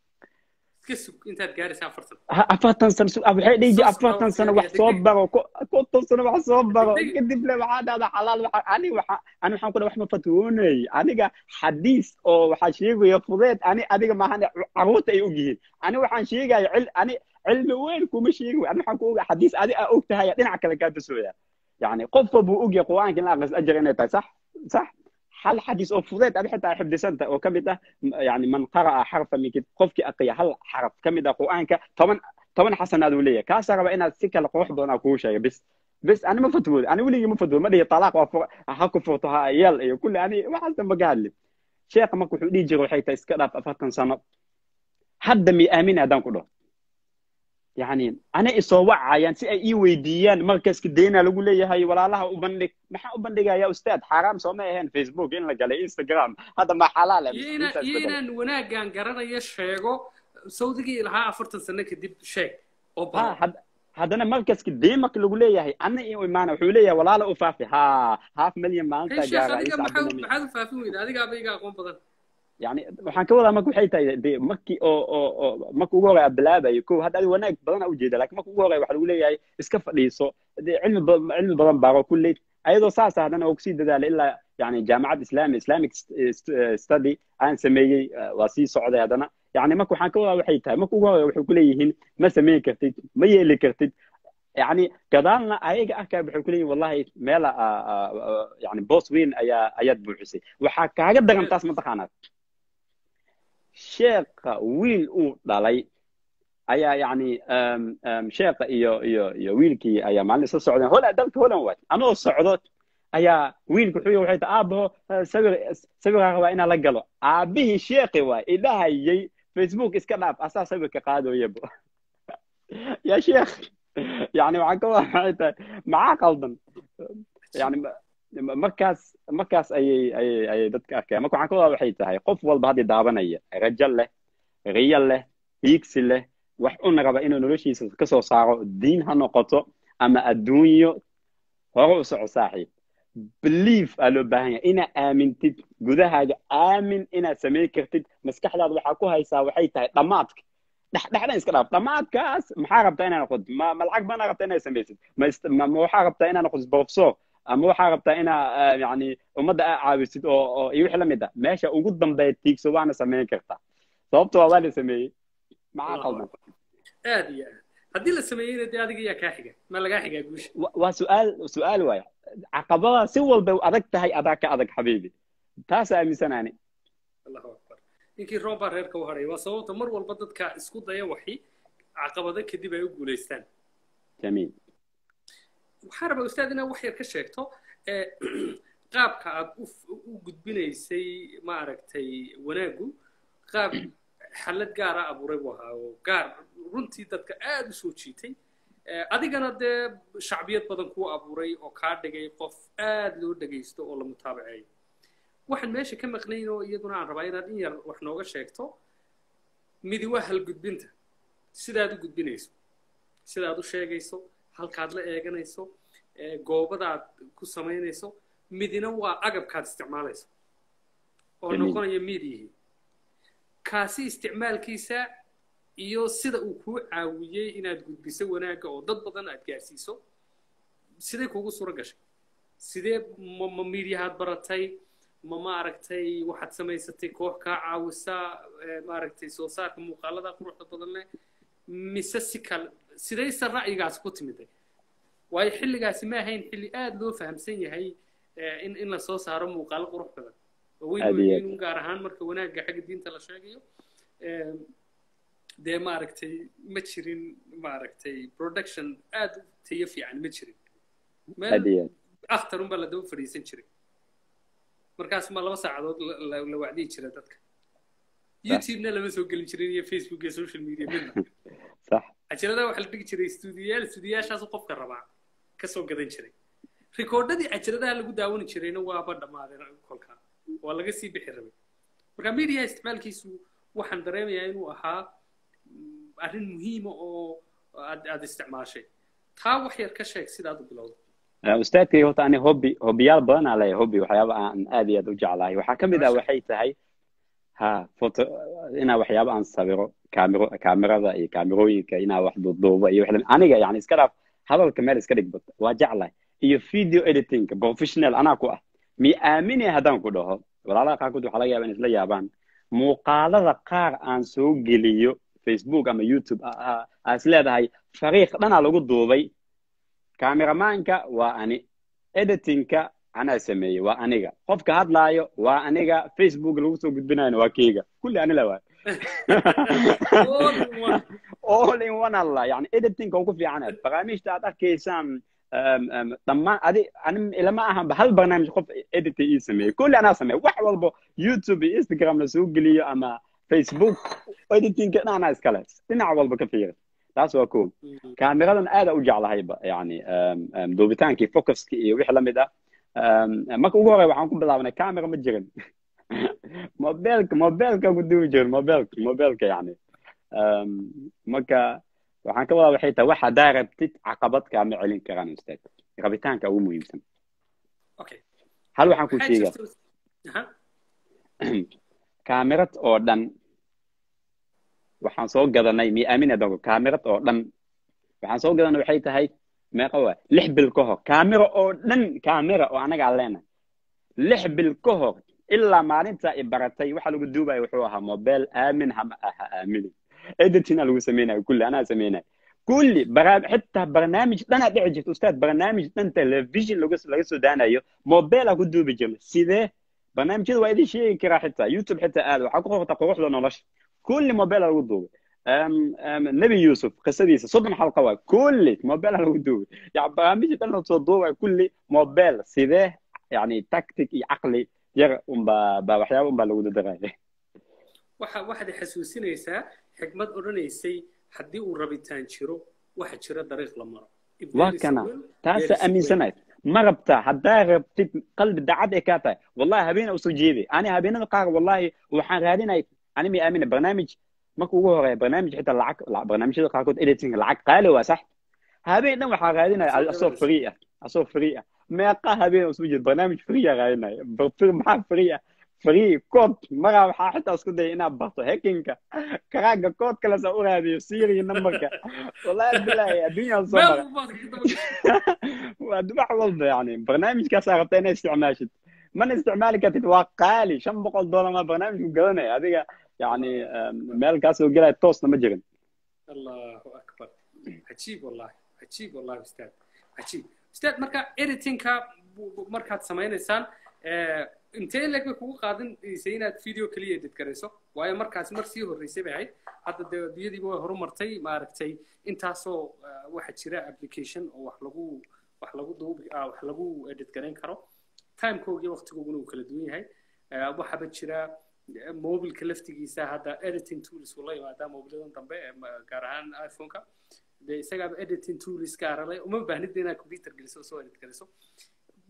afartan sano waxay dhihi jireen afartan sano wax soo baro konton sano wax soo baro kadib le waxaa dhahda xalaal ani waxa ani waxaan kudha wax ma fatwoonay aniga xadiis oo waxaa sheegaya fudeed ani adiga maahan caruurta ay og yihiin ani waxaan sheegaya cil ani cilmi weyn kuma sheegi ani waxaan ku ogaa xadiis adi aa og tahay dhinac kale kaa tusooya يعني قف ابو اوجي قرانك لا اقص اجر انت صح صح هل حديث او فضيت ابي حتى حفظ سنت او كم يعني من قرأ حرفا من كتاب قفك اقيا هل حرف كم قرانك طبعا طبعا حسن هذا وليه كاس ربا ان سكه القروح دون اكو شيء بس بس انا ما فتول انا ولي ما فتول ما دي طلاق وفق حكو فوتها يل اي كل يعني ما حسن ما قال لي شيخ ما كنت يجي روحي تسكت افتن سنه حد مي امين ادان كله يعني أنا isoo wacayaan si ay ii weydiiyaan markaska deena lagu leeyahay walaalaha u bandhig maxaa u bandhigaya ustaad xaaraam soo ma ahayn facebook in la galay instagram hadda ma xalaal iyo inaan wanaagaan garanayo sheego sawdigii lahaa afartan sano kadib sheeg oo haddana markaska deen marka lagu leeyahay ana i imaana wuxuu leeyahay walaala u faafi ha half million maalinta gaara maxaad u faafin weyda adigaaba iga aqoon badan يعني waxaan ka wadaa marka waxay tahay de markii oo oo oo marka ugu horey bilaabayo ko hadda adiga wanaag badan u jeeda laakiin marka ugu horey waxa lagu leeyahay iska fadhiiso de cilmi cilmi badan baaro kulley ayadoo saas ah haddana oo kusii dadaala ilaa yani jaamacad islami islamic study aan sameeyey waa sii socday haddana yani marka waxaan ka wadaa waxay tahay marka ugu horey waxay kuleeyihiin ma samayn kartid ma yeeli kartid يعني قدالنا ayaga arkaa waxay ku leeyihin wallahi meel yani boos weyn ayaa ayaad buuxisay waxaa kaaga daran taas mataqaanaad sheekha wiil uu dhalay ayaa yani sheekha iyo iyo iyo wiilkii ayaa maalin isla socdeen hola dalka holan waay anoo socdo ayaa wiilku wuxuu waxay tahay aabaho sawir sawirkaa rabaa inaa la galo aabihii sheekhi waay idhahayay facebook iska dhaaf asaa sawirka qaadooyabo yaa sheekh yani waxaan ka wada waxay tahay maxaa qaldan yani markaas markaas ayay ayay ayay dadka arkayaan marka waxaan ka wadaa waxay tahay qof walba haddii daabanaya rajo leh riyo leh hiigsi leh wax una raba inuu noloshiisa ka soo saaro diin ha noqoto ama adduunyo hore u soco saaxiib belief aa loo baahan yahay inaad aamintid gudahaaga aamin inaad samayn kartid maskaxdaada waxaa ku haysaa waxay tahay dhammaadka dhexdhexdan iska dhaaf dhammaadkaas maxaa rabtaa inaa noqotid ma ma lacag baana rabtaa inaad samaysid ma ma waxaa rabtaa inaa noqotid professor ama waxaa rabtaa inaa yani ummadda aa caawisid oo oo iyo wixii la mid ah meesha ugu dambeeya tiigso waana samayn kartaa sababto waa waa la sameeyey maxaa qaldan aad iyo aad haddii la sameeyeyna dee adiga yaa kaa xiga ma lagaa xigaa guusha waa su-aal su-aal waaya caqabada si walba adag tahay adaa ka adag xabiibi taasa aaminsanaani allahu akbar ninkii roob baa reerka u hadhay waa sababta mar walba dadka isku daya waxi caqabado kadib ay u guulaystaan jamiil waxaa rabaa ustaad inaad wax yar ka sheegto qaabka aad u gudbinaysay maaragtay wanaaggu qaab xallad gaara abuuray buu ahaa oo gaar runtii dadka aad u soo jiitay adigana dee shacbiyad badan kuu abuuray oo kaa dhigay qof aad loo dhegaysto oo la mutaabaceeyo waxaan meesha ka maqnayn oo iyaduna aan rabaa inaad in yar wax nooga sheegto midi waa halgudbinta sidaad u gudbinayso sidaad u sheegayso halkaad la eeganayso goobadaad ku samaynayso midina waa agabkaad isticmaalayso oo noqonaya midiyihii kaasi isticmaalkiisa iyo sida uu kuu caawiyey inaad gudbiso wanaagga oo dad badan aad gaarsiiso sidee kuugu suuro gashay sidee ma ma midiyahaad baratay ma maaragtay waxaad samaysatay koox kaa caawisa maaragtay soo saarka muuqaalada quruxda badan leh mise si kale sidayse ra'yigaas ku timiday waayo xilligaasi ma ahayn xilli aada loo fahamsan yahay in in la soo saaro muuqaalo qurux badan oo weyn weyn gaar ahaan marka wanaagga xagga diinta la sheegayo dee maaragtay ma jirin maaragtay production aada u tayo fiican ma jirin meel akhtar unbaa la daba fadhiisan jiray markaas ma laba saacadood la wacdiyi jira dadka youtube-na lama soo gelin jirin iyo facebook iyo social media midna cajalada waxaa la dhigi jiray stuudiyaal stuudiyaashaasu qofka rabaa ka soo gadan jiray rikoordhadii cajaladaha lagu daawani jirayna waaba dhammaadeen kolkaa waa laga sii bixi rabay marka media isticmaalkiisu waxaan dareemayaa inuu ahaa arrin muhiima oo aad aad isticmaashay taa wax yar ka sheeg sidaad u bilowda ustaadkay horta ani hobby hobbiyaal badan aa leeyahay hobby waxyaaba aan aad iyo aad u jeclahay waxaa ka mid ah waxay tahay ha foto inaa waxyaaba aan sawiro kaamiro kaamirada iyo kaamirooyinka inaa wax duuduubo iyo wax aniga yani iska dhaaf hadalka meel iska dhigba waa jeclahay iyo video editing professional anaa ku ah mi aamine haddaan ku dhaho walaalaha qaarkood waxaa laga yaaba in isla yaabaan muuqaalada qaar aan soo geliyo facebook ama youtube aa is leedahay fariiq dhanaa lagu duubay kameramaanka waa ani editingka anaa sameeyey waa aniga qofka hadlaayo waa aniga facebook lagu soo gudbinayno waa keyga kulli anila waay all in one alla yani editingka ugu fiicanaad barnaamijta aad arkaysaan dhammaan adi ani ilama ahanba hal barnaamij qof edita ii sameeyey kulli anaa sameey wax walbo youtube iyo instagram la soo geliyo ama facebook editingka dhan anaa iskale dhinac walba ka fiira taas waa ko kaamiradan aada u jeclahayba yani duubitaankii focuskii iyo wixii lamid ah marka ugu horey waxaan ku bilaabnay camera ma jirin mobilka mobilka ku duubi jirin mobilka mobilka yani marka waxaan ka wadaa waxay tahay wax haddaa rabtid caqabad kaama celin karaan ustaad rabitaanka ugu muhiimsan hal waxaan ku sheegaa kaamirad oo dhan waxaan soo gadanay mi aamin adanku kaamirad oo dhan waxaan soo gadanay waxay tahay meeqa waa lix bil ka hor kaamira oo dhan kaamira oo anagaa leenahay lix bil ka hor ilaa maalinta i baratay waxa lagu duubaya wuxuu ahaa mobile aamin hama aha aaminin editina lagu sameynaya kulli anaa sameynaya kulli xitaa barnaamij dhanaa dhici jirta ustaad barnaamij dhan television laga soo daanayo mobile ku duubi jirna sidee barnaamijyada waa idin sheegi karaa xitaa youtube xitaa aad waxaa ku qorta quruxda nolosha kulli mobile lagu duubay nebi yusuf qisadiisa soddon xalqa waa kulli mobile lagu duubay yani barnaamij dhan lasoo duubay kulli mobile sidee yani tactic iyo caqli yar unbaa baa waxyaaba unbaa lagu dadaraya waxa waxaad xasuusinaysaa xikmad odhanaysay haddii uu rabitaan jiro waxa jira dariiq la maro waa kana taasa aaminsanayd ma rabtaa haddaa rabtid qalbi dacad ay kaa tahay wallahi habeena usoo jeeday ani habeenada qaar wallahi waxaan raadinay ani mi aamina barnaamij marka ugu horeeya barnaamij xitaa lacag barnaamijyada qaarkood editing lacag qaali waa sax habeen dhan waxaa raadinaya asoo free ah asoo free ah meeqa habeen usoo jeed barnaamij free ah raadinaya maxaa free ah free code maraa waxaa xitaa isku daya inaad barto hackinga karaaga code kale saa u raadiyo siri numberka wallahi bilahi adduunyaan soo mara waa wax walba yani barnaamijkaasaa rabta inay isticmaashid mana isticmaali kartid waa qaali shan boqol dollar maa barnaamijku gadanaya adiga يعني مال كاس وقلت توصل ما جرن الله اكبر عجيب والله عجيب والله استاذ عجيب استاذ مركا اديتينكا markaad samaynaysaan intee leg bay kugu qaadanaysay inaad video keliya edit garayso waayo markaas mar sii horreysay bay ahayd hadda dee adduunyadiiba way horumartay maaragtay intaasoo waxa jira application oo wax lagu wax lagu duubi wax lagu edit garayn karo timekooga iyo waqtigooguna uu kala duwan yahay waxaaba jira mobilka laftigiisa hadda editing tools uu la yimaadaa mobiladan dambe gaar ahaan iphoneka dee isagaaba editing tools gaara le uma baahnid inaad computer geliso soo edit geliso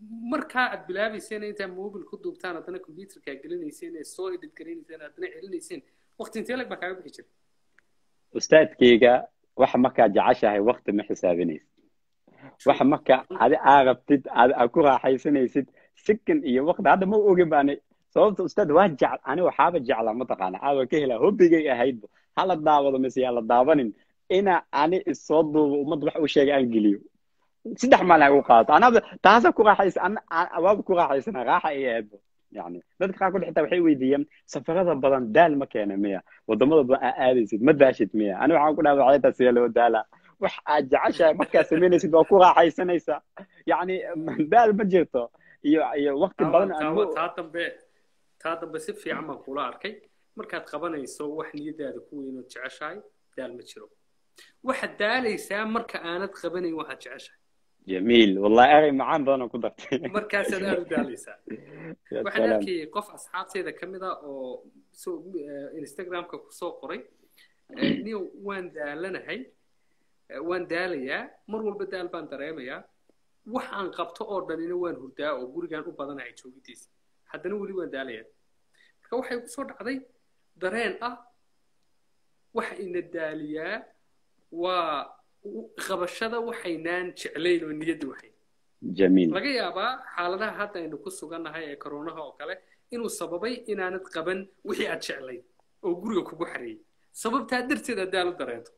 markaa aad bilaabayseen intaa mobil ku duubtaan haddana computerka gelinayseen ee soo edit garanayseen haddana celinayseen waqti intee lag baa kaaga bixi jiray ustaadkayga waxa markaa jeceshahay waqti ma xisaabinaysid waxa marka adi aa rabtid aa ku raaxaysanaysid sikan iyo waqti hadda ma ogin baani sababta ustaad waa jecl ani waxaaba jeclaa mataqaana aaba ka helaa hobbigay ahaydba hala daawado mise yaa la daabanin ina ani isoo duubo ummadda wax u sheegay aan geliyo saddex maalin ay u qaadato anaba taasa ku raaxaysa waaba ku raaxaysana raaxa ay ahaydba yani dadka qaarkood xitaa waxay weydiiyeen safarada badan daal ma keena miya wadamada badan aa aadaysid ma daashid miya ani waxaan ku dhaha waxaytaa sidee loo daalaa wax aad jeceshahay markaa samaynaysid waa ku raaxaysanaysaa yani daal ma jirto iyo iyo waqti badan taa dambe taa dambe si fiican baan kula arkay markaad qabanayso wax niyadaada ku weyn ood jeceshahay daal ma jiro waxaad daalaysaa marka aanad qabanayn waxaad jeceshahay jamiil wallahi erey macaan badan oo ku dartay markaasaad aad u daalaysaa waxaan arkayay qof asxaabteeda ka mid a oo instagramka kusoo qoray niyo waan daalanahay waan daalayaa mar walba daal baan dareemayaa wax aan qabto oo dhanina waan hurdaa oo gurigaan u badanahay joogidiisa haddana weli waan daalayaa marka waxay kusoo dhacday dareen ah waxa ina daaliyaa waa qabashada waxaynaan jeclayn oo niyadda waxayn jamiil laga yaabaa xaaladaha hadda aynu ku sugannahay ee koronaha oo kale inuu sababay inaanad qaban wixii aad jeclayd oo guriga kugu xareeyey sababtaa darteed aad daal u dareento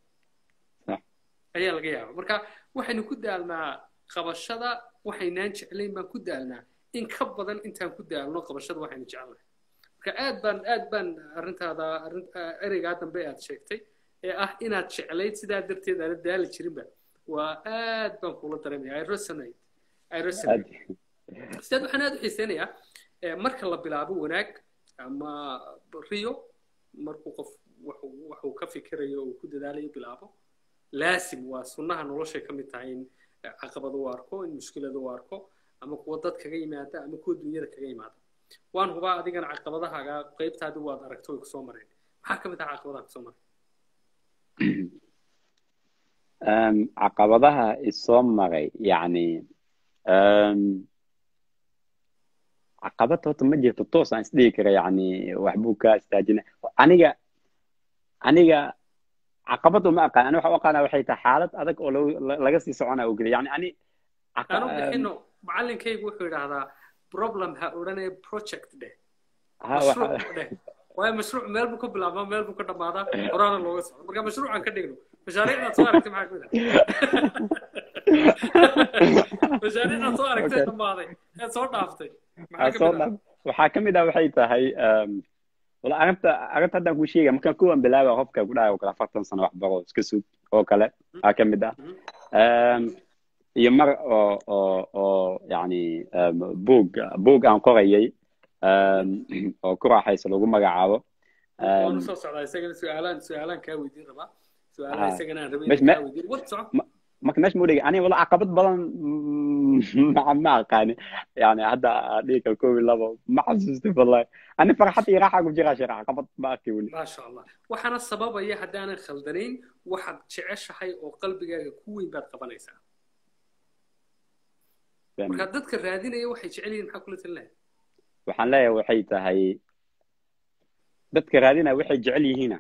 ayaa laga yaabaa marka waxaynu ku daalnaa qabashada waxaynaan jeclayn baan ku daalnaa in ka badan intaan ku daalno qabashada waxaynu jecelnahay marka aad baan aad baan arrintaada ereygaa dambe aad sheegtay ee ah inaad jeclayd sidaa darteed aana daali jirinba waa aad baan kula dareemaya i resonate i resonate sidaad waxaan aad u xiiseynayaa marka la bilaabo wanaag ama riyo markuu qof waxuu ka fikirayo uu ku dadaalayo bilaabo laasim waa sunnaha noloshay ka mid tahay in caqabad u arko in mushkilad u arko ama kuwa dad kaga yimaada ama kuwa dunyada kaga yimaada waan hubaa adigana caqabadahaaga qaybtaadi waad aragto way kusoo mareen maxaa ka mid ah caqabadaha kusoo maray caqabadaha isoo maray yani caqabad horta ma jirto toos aan isdhihi kara yani waxbuu ka istaajina aniga aniga caqabad uma aqaan ani waxa u aqaana waxay tahay xaalad adag oo laga sii socona oo geliya yani ani anu bixino macalinkaygu wuxuu yidhaahdaa problem ha odhanaya project dheh mashruuc dheh waayo mashruuc meel buu ka bilaabmaa meel buu ka dhammaadaa horaana looga socdo marka mashruucan ka dhigno mashaariicdaad soo aragtay maxaa kamid ah mashaariicdaad soo aragtay dhammaaday eed soo dhaaftay maxaa kamid ah waxaa ka mid ah waxay tahay wala arrinta arrinta haddaan kuu sheegaya markaan kuwan bilaaba qofka ku dhahay oo kale afartan sano wax baro iska sug oo kale aa ka mid ah iyo mar oo oo oo yani buug buug aan qorayay oo ku raaxaysa lagu magacaabo waan usoo socdaa isagana su-aalaan su-aalaan kaa weydiin rabaa su-aalaha isagana aan rabay inaan kaa weydiin wad soco marka meesha ma dhigi aniga wala caqabad badan ma ma aqaani yani hadda dhiga koob iyo labo ma xasuustay wallahi ani farxad iyo raaxa ku jiraa sheekh caqabad ma arki weli maasha allah waxaana sababaya haddaanan khaldanayn waxaad jeceshahay oo qalbigaaga ku weyn baad qabanaysaa marka dadka raadinaya waxay jecel yihiin maxaa kula talinahay waxaan leeyahay waxay tahay dadka raadinaya waxay jecel yihiina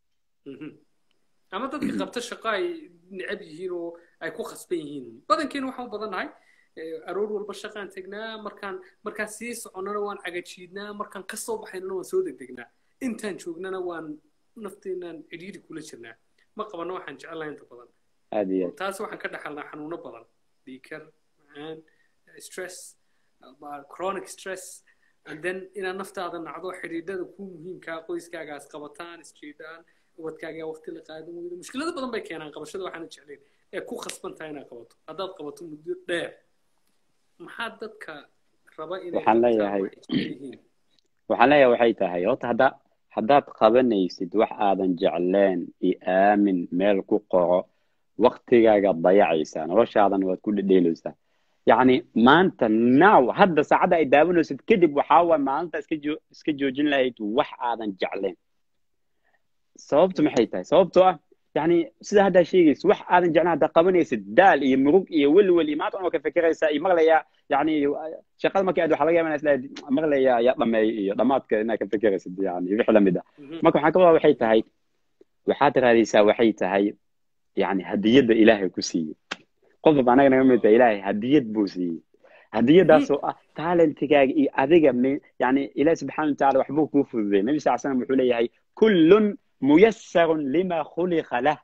ama dadka qabta shaqo ay necab yihiin oo ay ku khasban yihiin badankeena waxaan u badannahay aroor walba shaqaan tegnaa markaan markaan sii soconnana waan cagajiidnaa markaan ka soo baxaynana waan soo degdegnaa intaan joognana waan nafteenaan cidhiidhi kula jirnaa ma qabanno waxaan jecelnahay inta badan aad iyo aad taas waxaan ka dhaxalnaa xanuuno badan dhiikar macaan stress chronic stress and then inaad naftaada nacdo xidhiidhada ku muhiimkaa qoyskaagaas qabataan isjiidhaan ubadkaagaa waqti la qaadan weydo mushkilado badan bay keenaan qabashada waxaana jeclayn ee ku khasban tahay inaad qabato haddaad qabato muddo dheer maxaa dadka raba inay waxaan leeyahay waxaan leeyahay waxay tahay horta hadda haddaad qabanaysid wax aadan jecleen iyo aamin meel ku qoro waqtigaaga dayacaysaa noloshaadan waad ku dhedheelaysaa yacni maanta now hadda saacadda ay daawanaysid kadib waxaa waay maalinta iska joo iska joojin lahayd wax aadan jecleen sababtu maxay tahay sababtoo ah yani sida haddaa sheegaysa wax aadan jeclaan haddaa qabanaysid daal iyo murug iyo welwel iyo maanta ka fikiraysaa iyo maqlayaa yani shaqada markii aad waxa laga yaaba inaad isleedahay maqlaya yaa dhameey iyo dhamaadka inaad ka fekeraysid yani wixii lamid ah Mhm. marka waxaan ka wadaa waxay tahay waxaad raadaysaa waxay tahay yani hadiyadda ilaahay ku siiyey qof walba anaga naga mid tahay ilaahay hadiyad buu siiyey hadiyadaasoo ah talentigaaga iyo adiga mi- yani ilahi subxaana watacaala waxbuu kuu fududay nabi sal slam wuxuu leeyahay kullun muyasarun lima khuliqa lah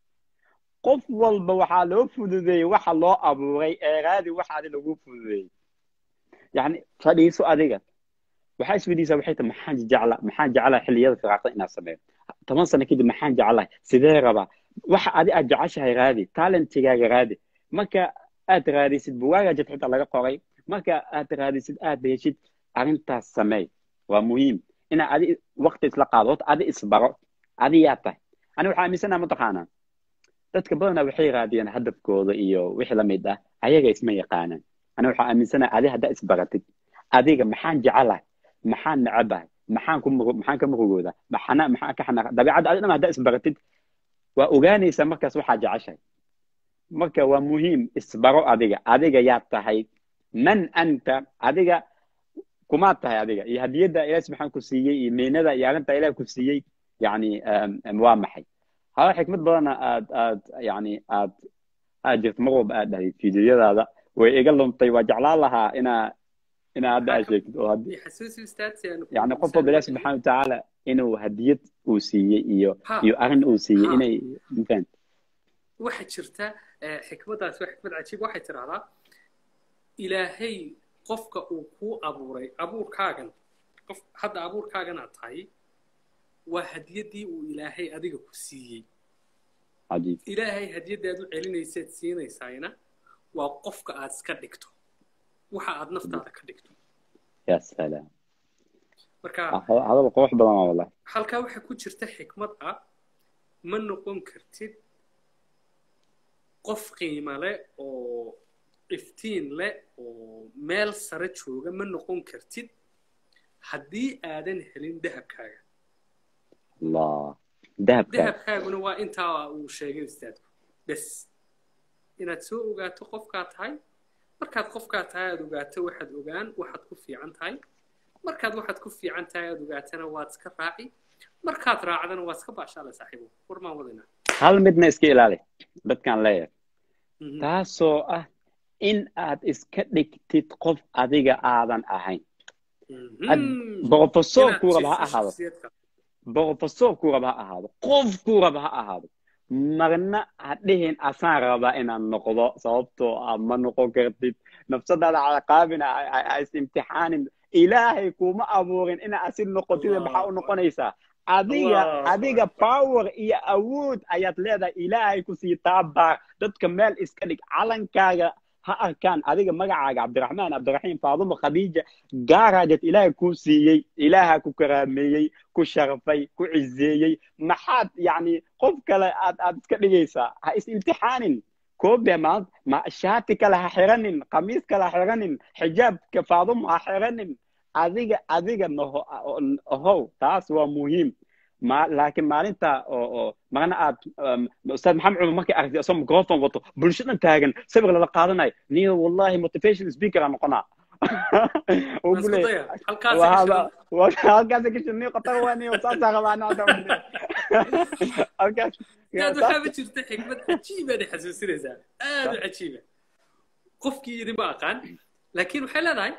qof walba waxaa loo fududeeyey waxa loo abuuray eeraadi waxa adi lagu fududeeyey yani fadhiiso adiga waxaa isweydiisaa waxay tahay maxaan jecla maxaan jeclahay xilliyada firaaqda inaad sameeyo toban sano kadib maxaan jeclahay sidee rabaa waxa adi aad jeceshahay raadi talentigaaga raadi marka aad raadisid buwaaga jid xitaa laga qoray marka aad raadisid aad heshid arrintaas sameey waa muhiim inaa adi waqti isla qaado horta adi isbaro adi yaa tahay ani waxaa aaminsanaha mataqaanaa dadka badanaa waxay raadiyaan hadafkooda iyo wixii la mid ah ayaga isma yaqaanaan ani waxaa aaminsanaha adi haddaa isbaratid adiga maxaan jecelahay maxaan necabahay maxaan ku muru- maxaan ka murugooda maxana maxaan ka xanaaqa dabeecadda adi dhan haddaa isbaratid waa ogaanaysaa markaas waxaa jeceshahay marka waa muhiim isbaro adiga adiga yaa tahay man anta adiga kumaad tahay adiga iyo hadiyadda ilaah subxaan ku siiyey iyo meynada iyo arrinta ilaah ku siiyey yani um, um, waa maxay haa xikmad badana aad aad yani aad aad jirto mar walba aad dhahay fiidiyoyadaada way iga luntay waa jeclaan lahaa inaa inaa hadda aad sheegtid oo haddii xasuusi ustaad si aan ku- yani qof walba ilaah subxaana watacaala inuu hadiyad uu siiyey iyo Ha. iyo arrin uu siiyey Ha. inay mafahant waxaa jirta eh, xikmaddaas waa xikmad cajiib waxay tidhahdaa ilaahay qofka uu kuu abuuray abuurkaagan qof hadda abuurkaagan aad tahay waa hadiyaddii uu ilaahay adiga ku siiyey cajiib ilaahay hadiyadda aad u celinayseed siinaysayna waa qofka aad iska dhigto waxa aad naftaada ka dhigto ya salaam marka Ha- hadal qurux badan waa wallahi halkaa waxaa ku jirta xikmad ah ma noqon kartid qof qiimo leh oo iftiin leh oo meel sare jooga ma noqon kartid haddii aadan helin dahabkaaga allah dahabka dahabkaaguna waa intaa uu sheegay ustaadku bes inaad soo ogaato qofkaa tahay markaad qofkaa tahay aad ogaato waxaad ogaan waxaad ku fiican tahay markaad waxaad ku fiican tahay aad ogaatana waad iska raaci markaad raacdana waad iska baashaale saaxiibo war maan wadinaa hal midna iska ilaali dadkaan leeyahay Mhm. taasoo ah in aad iska dhigtid qof adiga aadan ahayn Mhm. professor Inaad kuu raba ha jirto ahaado shakhsiyadka. professor kuu raba ha ahaado qof kuu raba ha ahaado marna ha dhihin asaan rabaa inaan noqdo sababtoo ah ma noqon kartid nafsadaada caqaabina ha is imtixaanin ilaahay kuma abuurin inaa asid noqotida maxaa u noqonaysaa adiga Allahu adiga Akbar. power iyo awood ayaad leedahay ilaahay ku sii taabaar dadka meel iska dhig calankaaga ha arkaan adiga magacaaga cabdiraxmaan cabdiraxiim faadumo khadiija gaaraajad ilaahay kuu siiyey ilaaha ku karaameeyey ku sharfay ku cizeeyey maxaad yacni qof kale aad aad iska dhigaysaa ha is imtixaanin koobe maanta ma shaati kale ha xiranin khamiis kale ha xiranin xijaabka faadumo ha xiranin adiga adiga noho ohow taas waa muhiim ma laakiin maalinta oo oo marna aad um, ustaad maxamed cumar markay aragtay asoo microphone wato bulshadan taagan sawir lala qaadanayo niyo wallahi motivation speaker aan noqonaa uu Isku bule daya. Halkaas ay gashaan. halkaas kashin niyo qatar waa niyo saasaa rabaa anaa halkaas aad waxaaba jirta xikmad cajiibaad xasuusinaysaa aad u cajiiba qofkii idinba aqaan laakiin waxay leedahay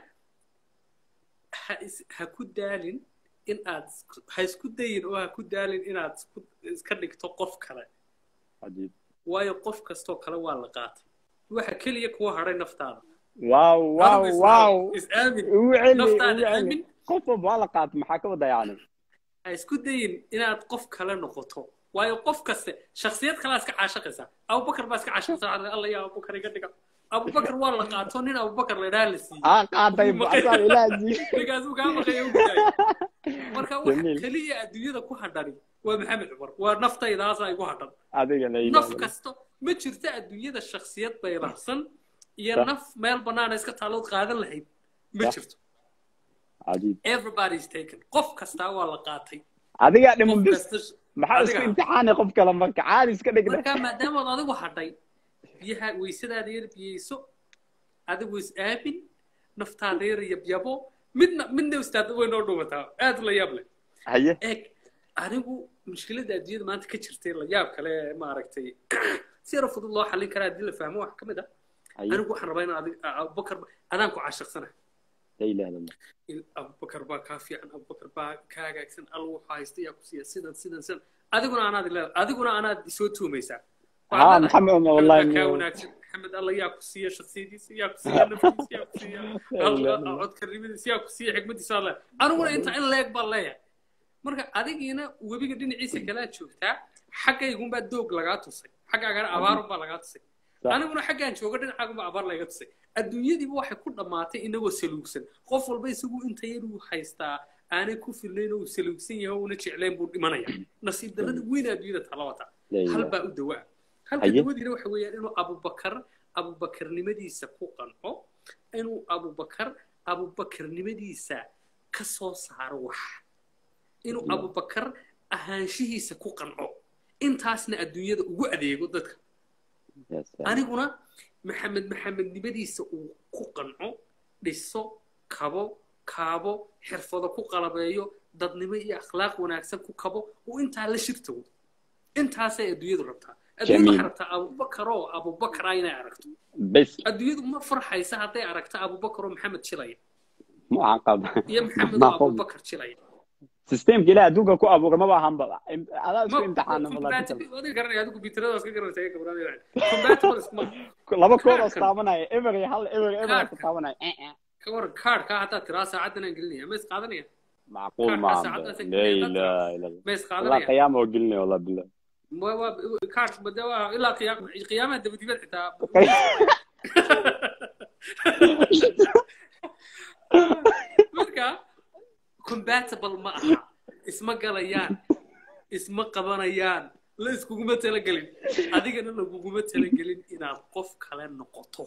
ha is- ha ku daalin in aad isku- ha isku dayin oo ha ku daalin inaad isku- iska dhigto qof kale cajiib waayo qof kastoo kale waa la qaatay waxa keliya kuwa hadhay naftaada waaw waaw Adigu is- waaw is aamin ugu celi ugu naftaada celi aamin qof walba waa la qaata maxaa ka wada yani ha isku dayin inaad qof kale noqoto waayo qof kaste shaksiyad kalaa iska caashaqaysa abubakar baa iska caashaqaysa alla yaa abubakar iga dhiga abubakar waa la qaato nin abubakar la idhaha la siiyey aa qaatay asaa ilaahi ninkaasuu kaa maqaya u gudaayo marka waxa Jamiil. keliya adduunyada ku hadhani waa maxamed cumar waa naftaydaasa igu hadhan adiga la naf ilaali kasto ma jirto adduunyada shaksiyad bayraqsan iyo Sax. naf meel banaana iska taalood qaadan lahayd ma Sax. jirto cajiib everybody is taken qof kastaa waa la qaatay adigaa dhiman qof bis kasta maxaa isku adiga. imtixaani qof kale marka caadi iska dhigna marka maadaamood adigu hadhay biyaha weysadaada yar biyeyso adigu is aamin naftaada yar yabyabo midna midna ustaad way noo dhumataa aad la yaab leh haye eeg anigu mushkiladda adduunyada maanta ka jirtay la yaab kale maaragtay si yaro fudud loo xallin karaa haddii la fahmo wax ka mid ah haye anigu waxaan rabaa inaan adig abubakar adaan ku caashaqsana la ilaha illa allah in abubakar baa kaa fiican abubakar baa kaa hagaagsan alla waxaa haysta yaa ku siiya sidan sidan sidan adiguna anaad leedahay adiguna anaad isoo tuumaysaa ها محمد والله kaa إنه- wanaagsan maxamed alla yaa ku siiya shaksiyadiisa yaa ku siiya naftiisa yaa ku siiya alla codkarnimadiisa yaa ku siiya xikmadiisa alle aniguna inta in leeg baan leeyahay marka adigiina webiga dhinaciisa kalaa joogtaa xaggaygunbaa doog lagaa tusay xaggaagana abaarunbaa lagaa tusay صح aniguna xaggaan jooga dhinacaagunbaa abaar laga tusay adduunyadiiba waxay ku dhammaatay inagoo saluugsan qof walba isagu inta yaruu haystaa aanay ku filnayn oo uu saluugsan yahay oo una jeclayn buu dhimanaya nasiib darrada weyn adduunyada tala wata لا hal إله baa u dawaa halka Haye. dawadiina waxa weeyaan inuu abubakar abubakarnimadiisa ku qanco inuu abubakar abubakarnimadiisa ka soo saaro wax inuu Yeah. abubakar ahaanshihiisa ku qanco intaasna adduunyada ugu adeego dadka يا سلام aniguna maxamed maxamednimadiisa uu ku qanco dhiso kabo kaabo xirfado ku qalabeeyo dadnimo iyo akhlaaq wanaagsan ku kabo uu intaa la shirtago intaasay adduunyadu rabtaa adduunyadu waxay Jamiil. rabtaa abubakar oo abubakar ah inay aragto بس adduunyadu ma farxaysa hadday aragto abubakar oo maxamed jilaya مو عقب iyo maxamed ما oo قم abubakar jilaya سيستم كلا دوغا كو ابو ما باهم بقى هذا ma اسكو امتحان والله compatible adiga garanaya adigu bitiradaas ka garanaysa iyaga garanaya compatible isma laba koor oo kaarkan istaabanaya ever iyo hal ever ever kaarkan istaabanaya eh eh ka waran kaarhkaa haddaa tiraa saacadan aan gelinaya ma is qaadanaya معقول kaarhkaa ما saacadaas aan لا gelinaya haddaa tiraa اله الا الله ma is والله qaadanaya قيامه وقلنا والله بالله ma waa kaarh bade waa ilaa qiyaam qiyaamaha dabadibad xitaa marka compatible ma aha isma galayaan isma qabanayaan la iskuguma talagelin adigana laguguma talagelin inaad qof kale noqoto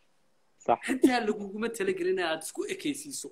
صح xitaa laguguma talagelin inaad isku ekaysiiso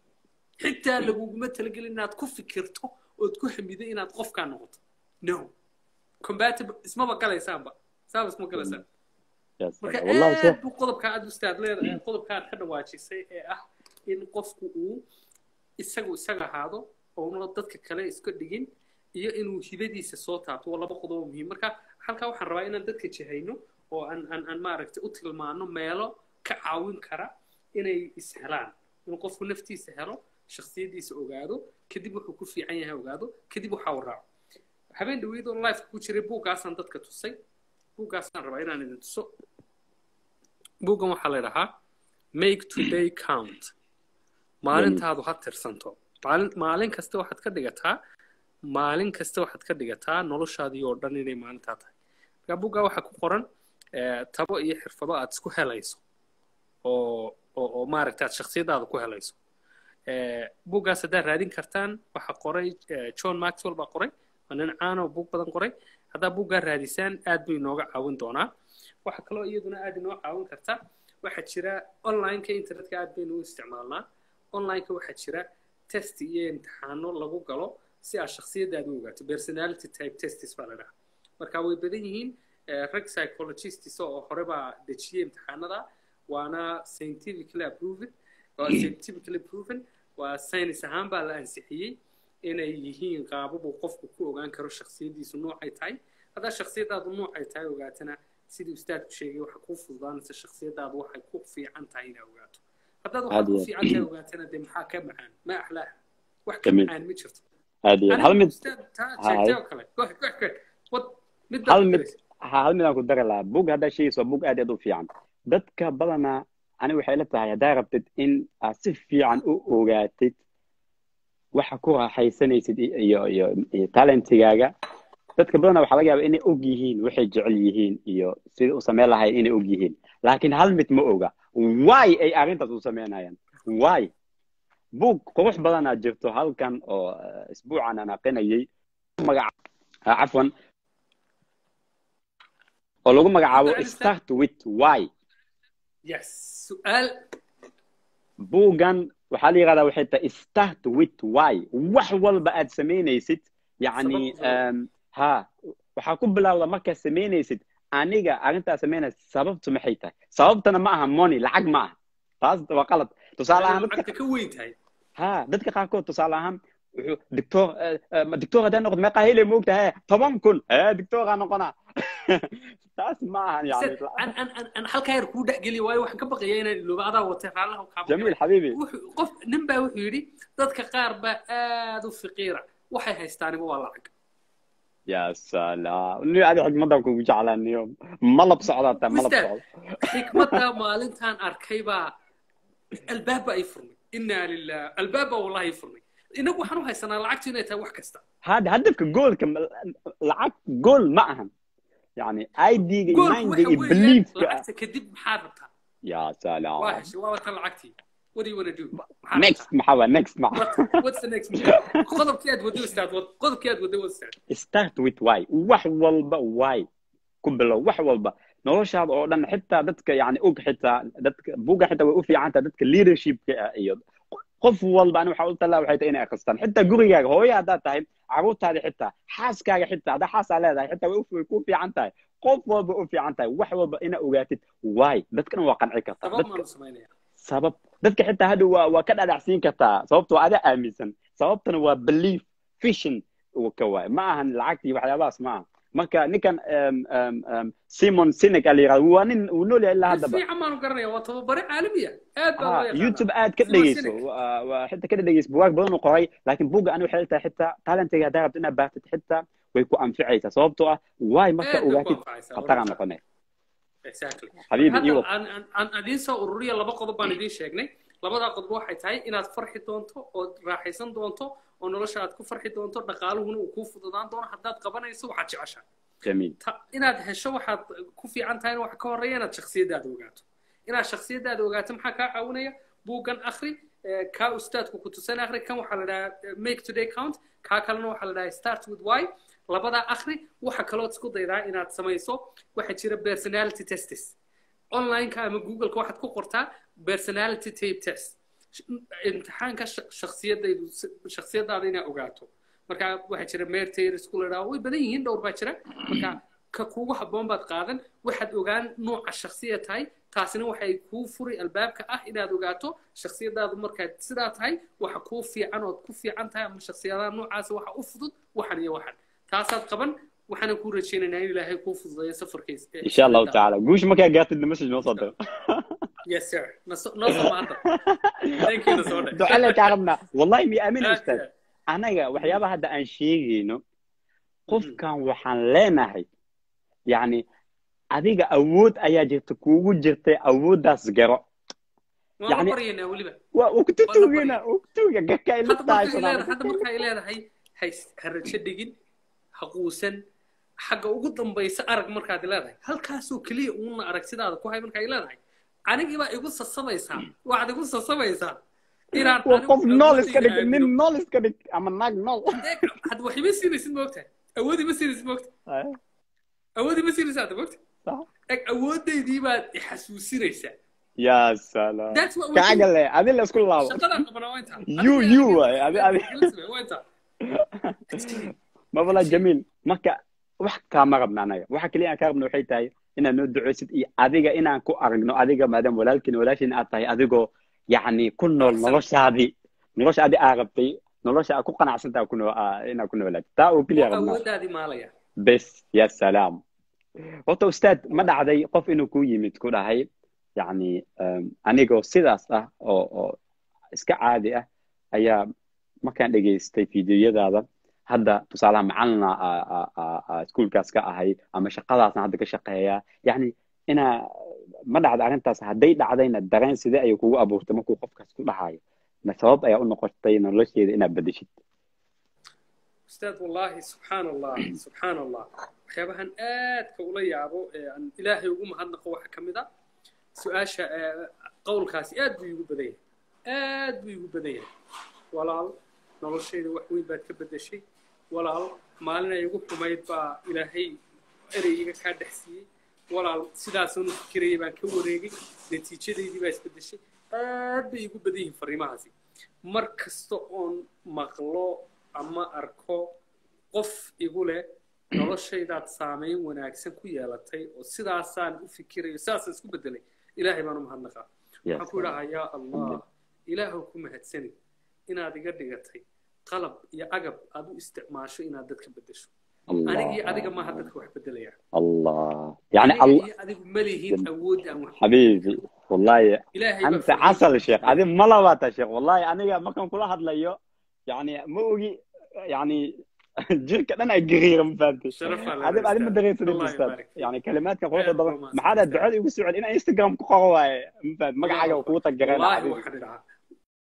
xitaa laguguma talagelin inaad ku fikirto ood ku hamido inaad qofkaa noqoto no compatible ismaba galaysaanba saaba isma galaysaan يا marka سلام والله aad صح buu qodobka aad ustaad leedahay qodobka aad ka dhawaajisay ee ah in qofku uu isagu isaga ahaado oona dadka kale iska dhigin iyo inuu hibadiisa soo taabto waa laba qodob oo muhiim marka halkaa waxaan rabaa inaan dadka jihayno oo aan aan aan maaragtay u tilmaano meelo ka caawin kara inay ishelaan inuu qofku naftiisa helo shakhsiyadiisa ogaado kadib wuxuu ku fiican yahay ogaado kadib waxaa uu raaco habeen dhaweyd oo life ku jiray buuggaasaan dadka tusay buuggaasaan rabaa inaan idin tuso buuggan waxaa la idhahaa make today count maalintaadu ha tirsanto maalin maalin kasta waxaad ka dhigataa maalin kasta waxaad ka dhigataa noloshaadii oo dhan inay maalintaa tahay marka buuggaa waxaa ku qoran eh, tabo iyo xirfado aad isku helayso oo oo oo maaragta aad shakhsiyadaada ku helayso Eh, buuggaas haddaad raadin kartaan waxaa qoray eh, john maxwell baa qoray waa nin caan oo buug badan qoray haddaa buuggaa raadisaan aad buu inooga caawin doonaa waxaa kaloo iyaduna aad inoo caawin karta waxaa jira onlineka internetka aad baynu u isticmaalnaa onlineka waxaa jira test iyo imtixaano lagu galo si aad shakhsiyadaada u ogaato personality type tests baa la dhahaa marka way badan yihiin eh, rag psychologists oo hore baa dejiyey imtixaanada waana scientifically approved waa scientifically proven waa science ahaan baa la ansixiyey inay yihiin qaababuu qofku ku ogaan karo shakhsiyadiisu noocay tahay haddaa shakhsiyadaadu noocay tahay ogaatana sidii ustaadku sheegay waxa kuu fududaanaysa shakhsiyadaadu waxay ku fiican tahay inaa ogaato haddaad waxaad ku عادي fiican tahay ogaatana dee maxaa ka macaan ma axlaaha wax ka جميل macaan ma jirto عادي هل aniga مد ustaad taa sheegtay هاي oo kale go ahead, go ahead, go ahead. wad middaad hal ku mid daraysa hal mid aan ku dari lahaa bug haddaa sheegayso waa bug aad iyo aad u fiican dadka badanaa ani waxay la tahay haddaa rabtid in aad si fiican u ogaatid waxa ku raaxaysanaysid i- iyo iyo iyo talentigaaga dadka badanaa waxaa laga yaabaa inay og yihiin waxay jecel yihiin iyo sida u samayn lahayn inay og yihiin laakiin hal mid ma oga why ay arrintaas u samaynayaan why bug qurux badanaa jirto halkan oo eh, isbuucan aan aqrinayay magaca ah, cafwan oo lagu magacaabo Hadda Alistair? start with why yes su'aal buuggan waxaa la yidhahdaa waxay tahay start with why wax walba aad samaynaysid yacni Sabab- sabab. em, ha waxaa ku bilaawda markaad samaynaysid aniga arrintaa samaynaysa sababtu maxay tahay sababtana ma aha money lacag ma aha taas waa qalad tusaale ahaan dadka lacagta ka weyn tahay ha dadka qaarkood tusaale ahaan wuxuu dictor dictor haddii noqdo meeqaa hele moogta he toban kun ee dictoraa noqona taas ma ahan yani an an an an halkaa yar kuu dhexgeliya waayo waxaan ka baqaya inaan ilooba adaa watay raallaha kaa jamiil xabiibi wuxuu qof nin baa wuxuu yidhi dadka qaar baa aad u fiqiira waxay haystaaniba waa lacag ya salaam ni adi xikmadaan kugu jeclaaniyo malab socdaa taa malab Mister, socda xikmadda maalintaan arkay baa albaab baa ii furnay inaa lilah albaab baa wallahi ii furnay inagu waxaan u haysanaa lacagtu inay tahay wax kasta hada hadafka goolka ma- lacag gool ma ahan yani idga goolku imaanka waxa iyo weeyaan beliefka lacagta kadib maxaad rabtaa ya waa salaam heshay waa watan lacagtii what do you wanna do maxaad next rabtaa maxaa waa next maxa What- what's the next move? qodobkii aad waddo istaad wad qodobkii aad waddo wad istaad start with why wax walba why ku bilow wax walba noloshaada oo dhan xitaa dadka yani og xitaa dadka buga xitaa way u fiican tahay dadka leadershipka ah iyo qof walba ani waxaa u talaa waxay tahay inay akhristaan xitaa gurigaaga hooyo haddaad tahay caruurtaada xitaa xaaskaaga xitaa haddaa xaasaa leedahay xitaa way u- way ku fiican tahay qof walba u fiican tahay wax walba inaa ogaatid why dadkana waa qanci kartaa sabab dadka maanu samaynaya sabab dadka xitaa hadda waa waa ka dhadhacsiin kartaa sababtoo adaa aaminsan sababtana waa belief vision uu ka waay ma ahan lacagtii waxyaabahaas ma aha marka ninkan um, um, um, simon sinek a la yirahdo waa nin uu nool yahay ilaa si haddaba fiican baanu garanaya waa tababare caalamiya aad baa loo ha yaqaanaa youtube aad ka Simon dhegeyso Sinek. waa- waa xitaa ka dhegeyso bugaag badan uu qoray laakiin buga ani waxay tahay xitaa talentiga haddaa rabto inaad baartid xitaa way ku anficaysaa sababtoo ah waay marka Aad bay ku ogaatid anfacaysaa, khataraan waa noqonay exactly Habiibi, hadda iyo- aan aan- aan idiin soo ururiya laba qodob baan idiin sheegnay labadaa qodob waxay tahay inaad farxi doonto ood raaxaysan doonto oo nolosha aad ku farxi doonto dhaqaaluhuna uu kuu fududaan doono haddaad qabanayso waxaad jeceshaa jamiil ta inaad hesho waxaad ku fiican tahay waxa ka horeeya inaad shakhsiyaddaada ogaato inaad shakhsiyaddaada ogaato maxaa kaa caawinaya buuggan akhri eh, kaa ustaadku ku tusan akhri kan waxaa la dhahaa eh, make today count kaa kalena waxaa la dhahaa start with why labadaa akhri waxa kalood isku daydaa inaad samayso waxaa jira personality testes online-ka ama google-ka waxaad ku qortaa personality tape test imtixaanka sh- shakhsiyadaydu shakhsiyadaada inaad ogaato marka waxaa jira meertayr isku ladhaa way badan yihiin dhowr baa jira marka ka kugu habboon baad qaadan waxaad ogaan nooca shakhsiya tahay taasina waxay kuu furi albaabka ah inaad ogaato shakhsiyadaadu markaad sidaa tahay waxa kuu fiican ood ku fiican tahay ama shakhsiyadaha noocaasa waxa u fudud waxan iyo waxan taasaad qaban waxaana kuu rajaynaynaa in ilaahay kuu fududeeyo safarkiisa insha allahu tacaala guusha markaa gaartid message noo soo diro yes sir Naso- noo soo maanta thank you nasoo dhe ducale kaa rabnaa wallahi mi aamin Aad ustaad iyo aad. anaga waxyaabaha hadda aan sheegayno qofkan waxaan leenahay yani adiga awood ayaa jirta kuugu jirtay awooddaas garo waan Yani- la baryaynaa weliba waa ukututugina uktuga garka hadda marka ay leedahay ilatahay hadda marka ay leedahay hays ha rajo dhigin ha quusan xagga ugu dambaysa arag markaad leedahay halkaasoo keliya uuna arag sidaada ku hay marka ay leedahay anigii baa igu sasabaysaa waxaad igu sasabaysaa inaan waa anigu qof nool iska dhig awoodayda nin aamino. nool iska dhig ama naag nool Eeg, hadda wax ima siinaysid moogtahay awoodi ma siinaysid moogtahay awoodi ma siinaysid hadda moogtahay eg awoodaydii baad ixasuusinaysaa ya salaam That's what we do. kaaga le adi la isku laabo shaqadaan qabanaa waa intaa You- Adiga- you waay, adi- adi- waa intaa mabala jamiil marka wax kaama rabna anaga waxa keliya aan kaa rabna waxay tahay inaad noo duceysid iyo adiga inaan ku aragno adiga maadaama walaalkiin walaashiin aad tahay adigoo yacni ku nool Qanacsan. noloshaadii nolosha adi aa rabtay nolosha aad ku qanacsantaa ku noo- aa- inaad ku noolaatid taa oo keliya rabnaa awoodaadii maalaya bes ya salaam horta ustaad ma dhacday qof inuu ku yimid ku dhahay yacni um, anigoo sidaas ah oo oo iska caadi ah ayaa markaan dhegaystay fiidiyoyadaada hadda tusaalaha macalina aa- aa- aa- aa iskuulkaas ka ahay ama shaqadaasna hadda ka shaqeeya yacni inaa ma dhacda arrintaas hadday dhacdayna dareen sidee ayay kugu abuurtay markuu qofkaas ku dhahayo ma sabab ayaa u noqotay nolosheeda inaad bedeshid ustaad wallaahi subxaan allah subxaan allah waxyaabahan aadka ula yaabo ee aan ilaahay ugu mahadnaqo waxa ka mid a su-aasha ee, qowlkaasi aad buu iigu badan yahay aad buu iigu badan yahay walaal noloshayda wax weyn baad ka bedeshay walaal maalin ay igu xumayd baa ilaahay erey iga kaa dhex siiyey walaal sidaasaan u fikirayay baan ka wareegay natiijadaydii baa isbedeshay aad bay iigu badan yihiin fariimahaasi mar kasta oon maqlo ama arko qof igu leh noloshaydaad saameyn wanaagsan ku yeelatay oo sidaasaan u fikirayo sidaasaan isku bedelay ilaahay baan u mahadnaqaa waxaan ku idhahaa yaa allah ilaahow ku mahadsani inaad iga dhigatay qalab iyo agab aad u isticmaasho inaad dadka beddesho aniga iyo adiga maaha dadka wax beddelaya الله يعني aniga الله iyo adigu ma lihiin awood aan wax حبيبي والله ilaahay baa انت fadhiya. عسل شيخ هذه ما لبات يا شيخ والله انا ما كان كل احد ليو يعني موجي يعني جيرك انا قرير ما فهمت sharaf aa هذا هذا ما دريت الله الاستاذ يبارك فيك. يعني كلمات كان Aad قوة baa ضبط mahadsan ما حدا tahay. دعاء يقول سعود انا انستغرام كقوا ما فهمت ما حاجه وقوتك والله قرينا waxaan idhahaa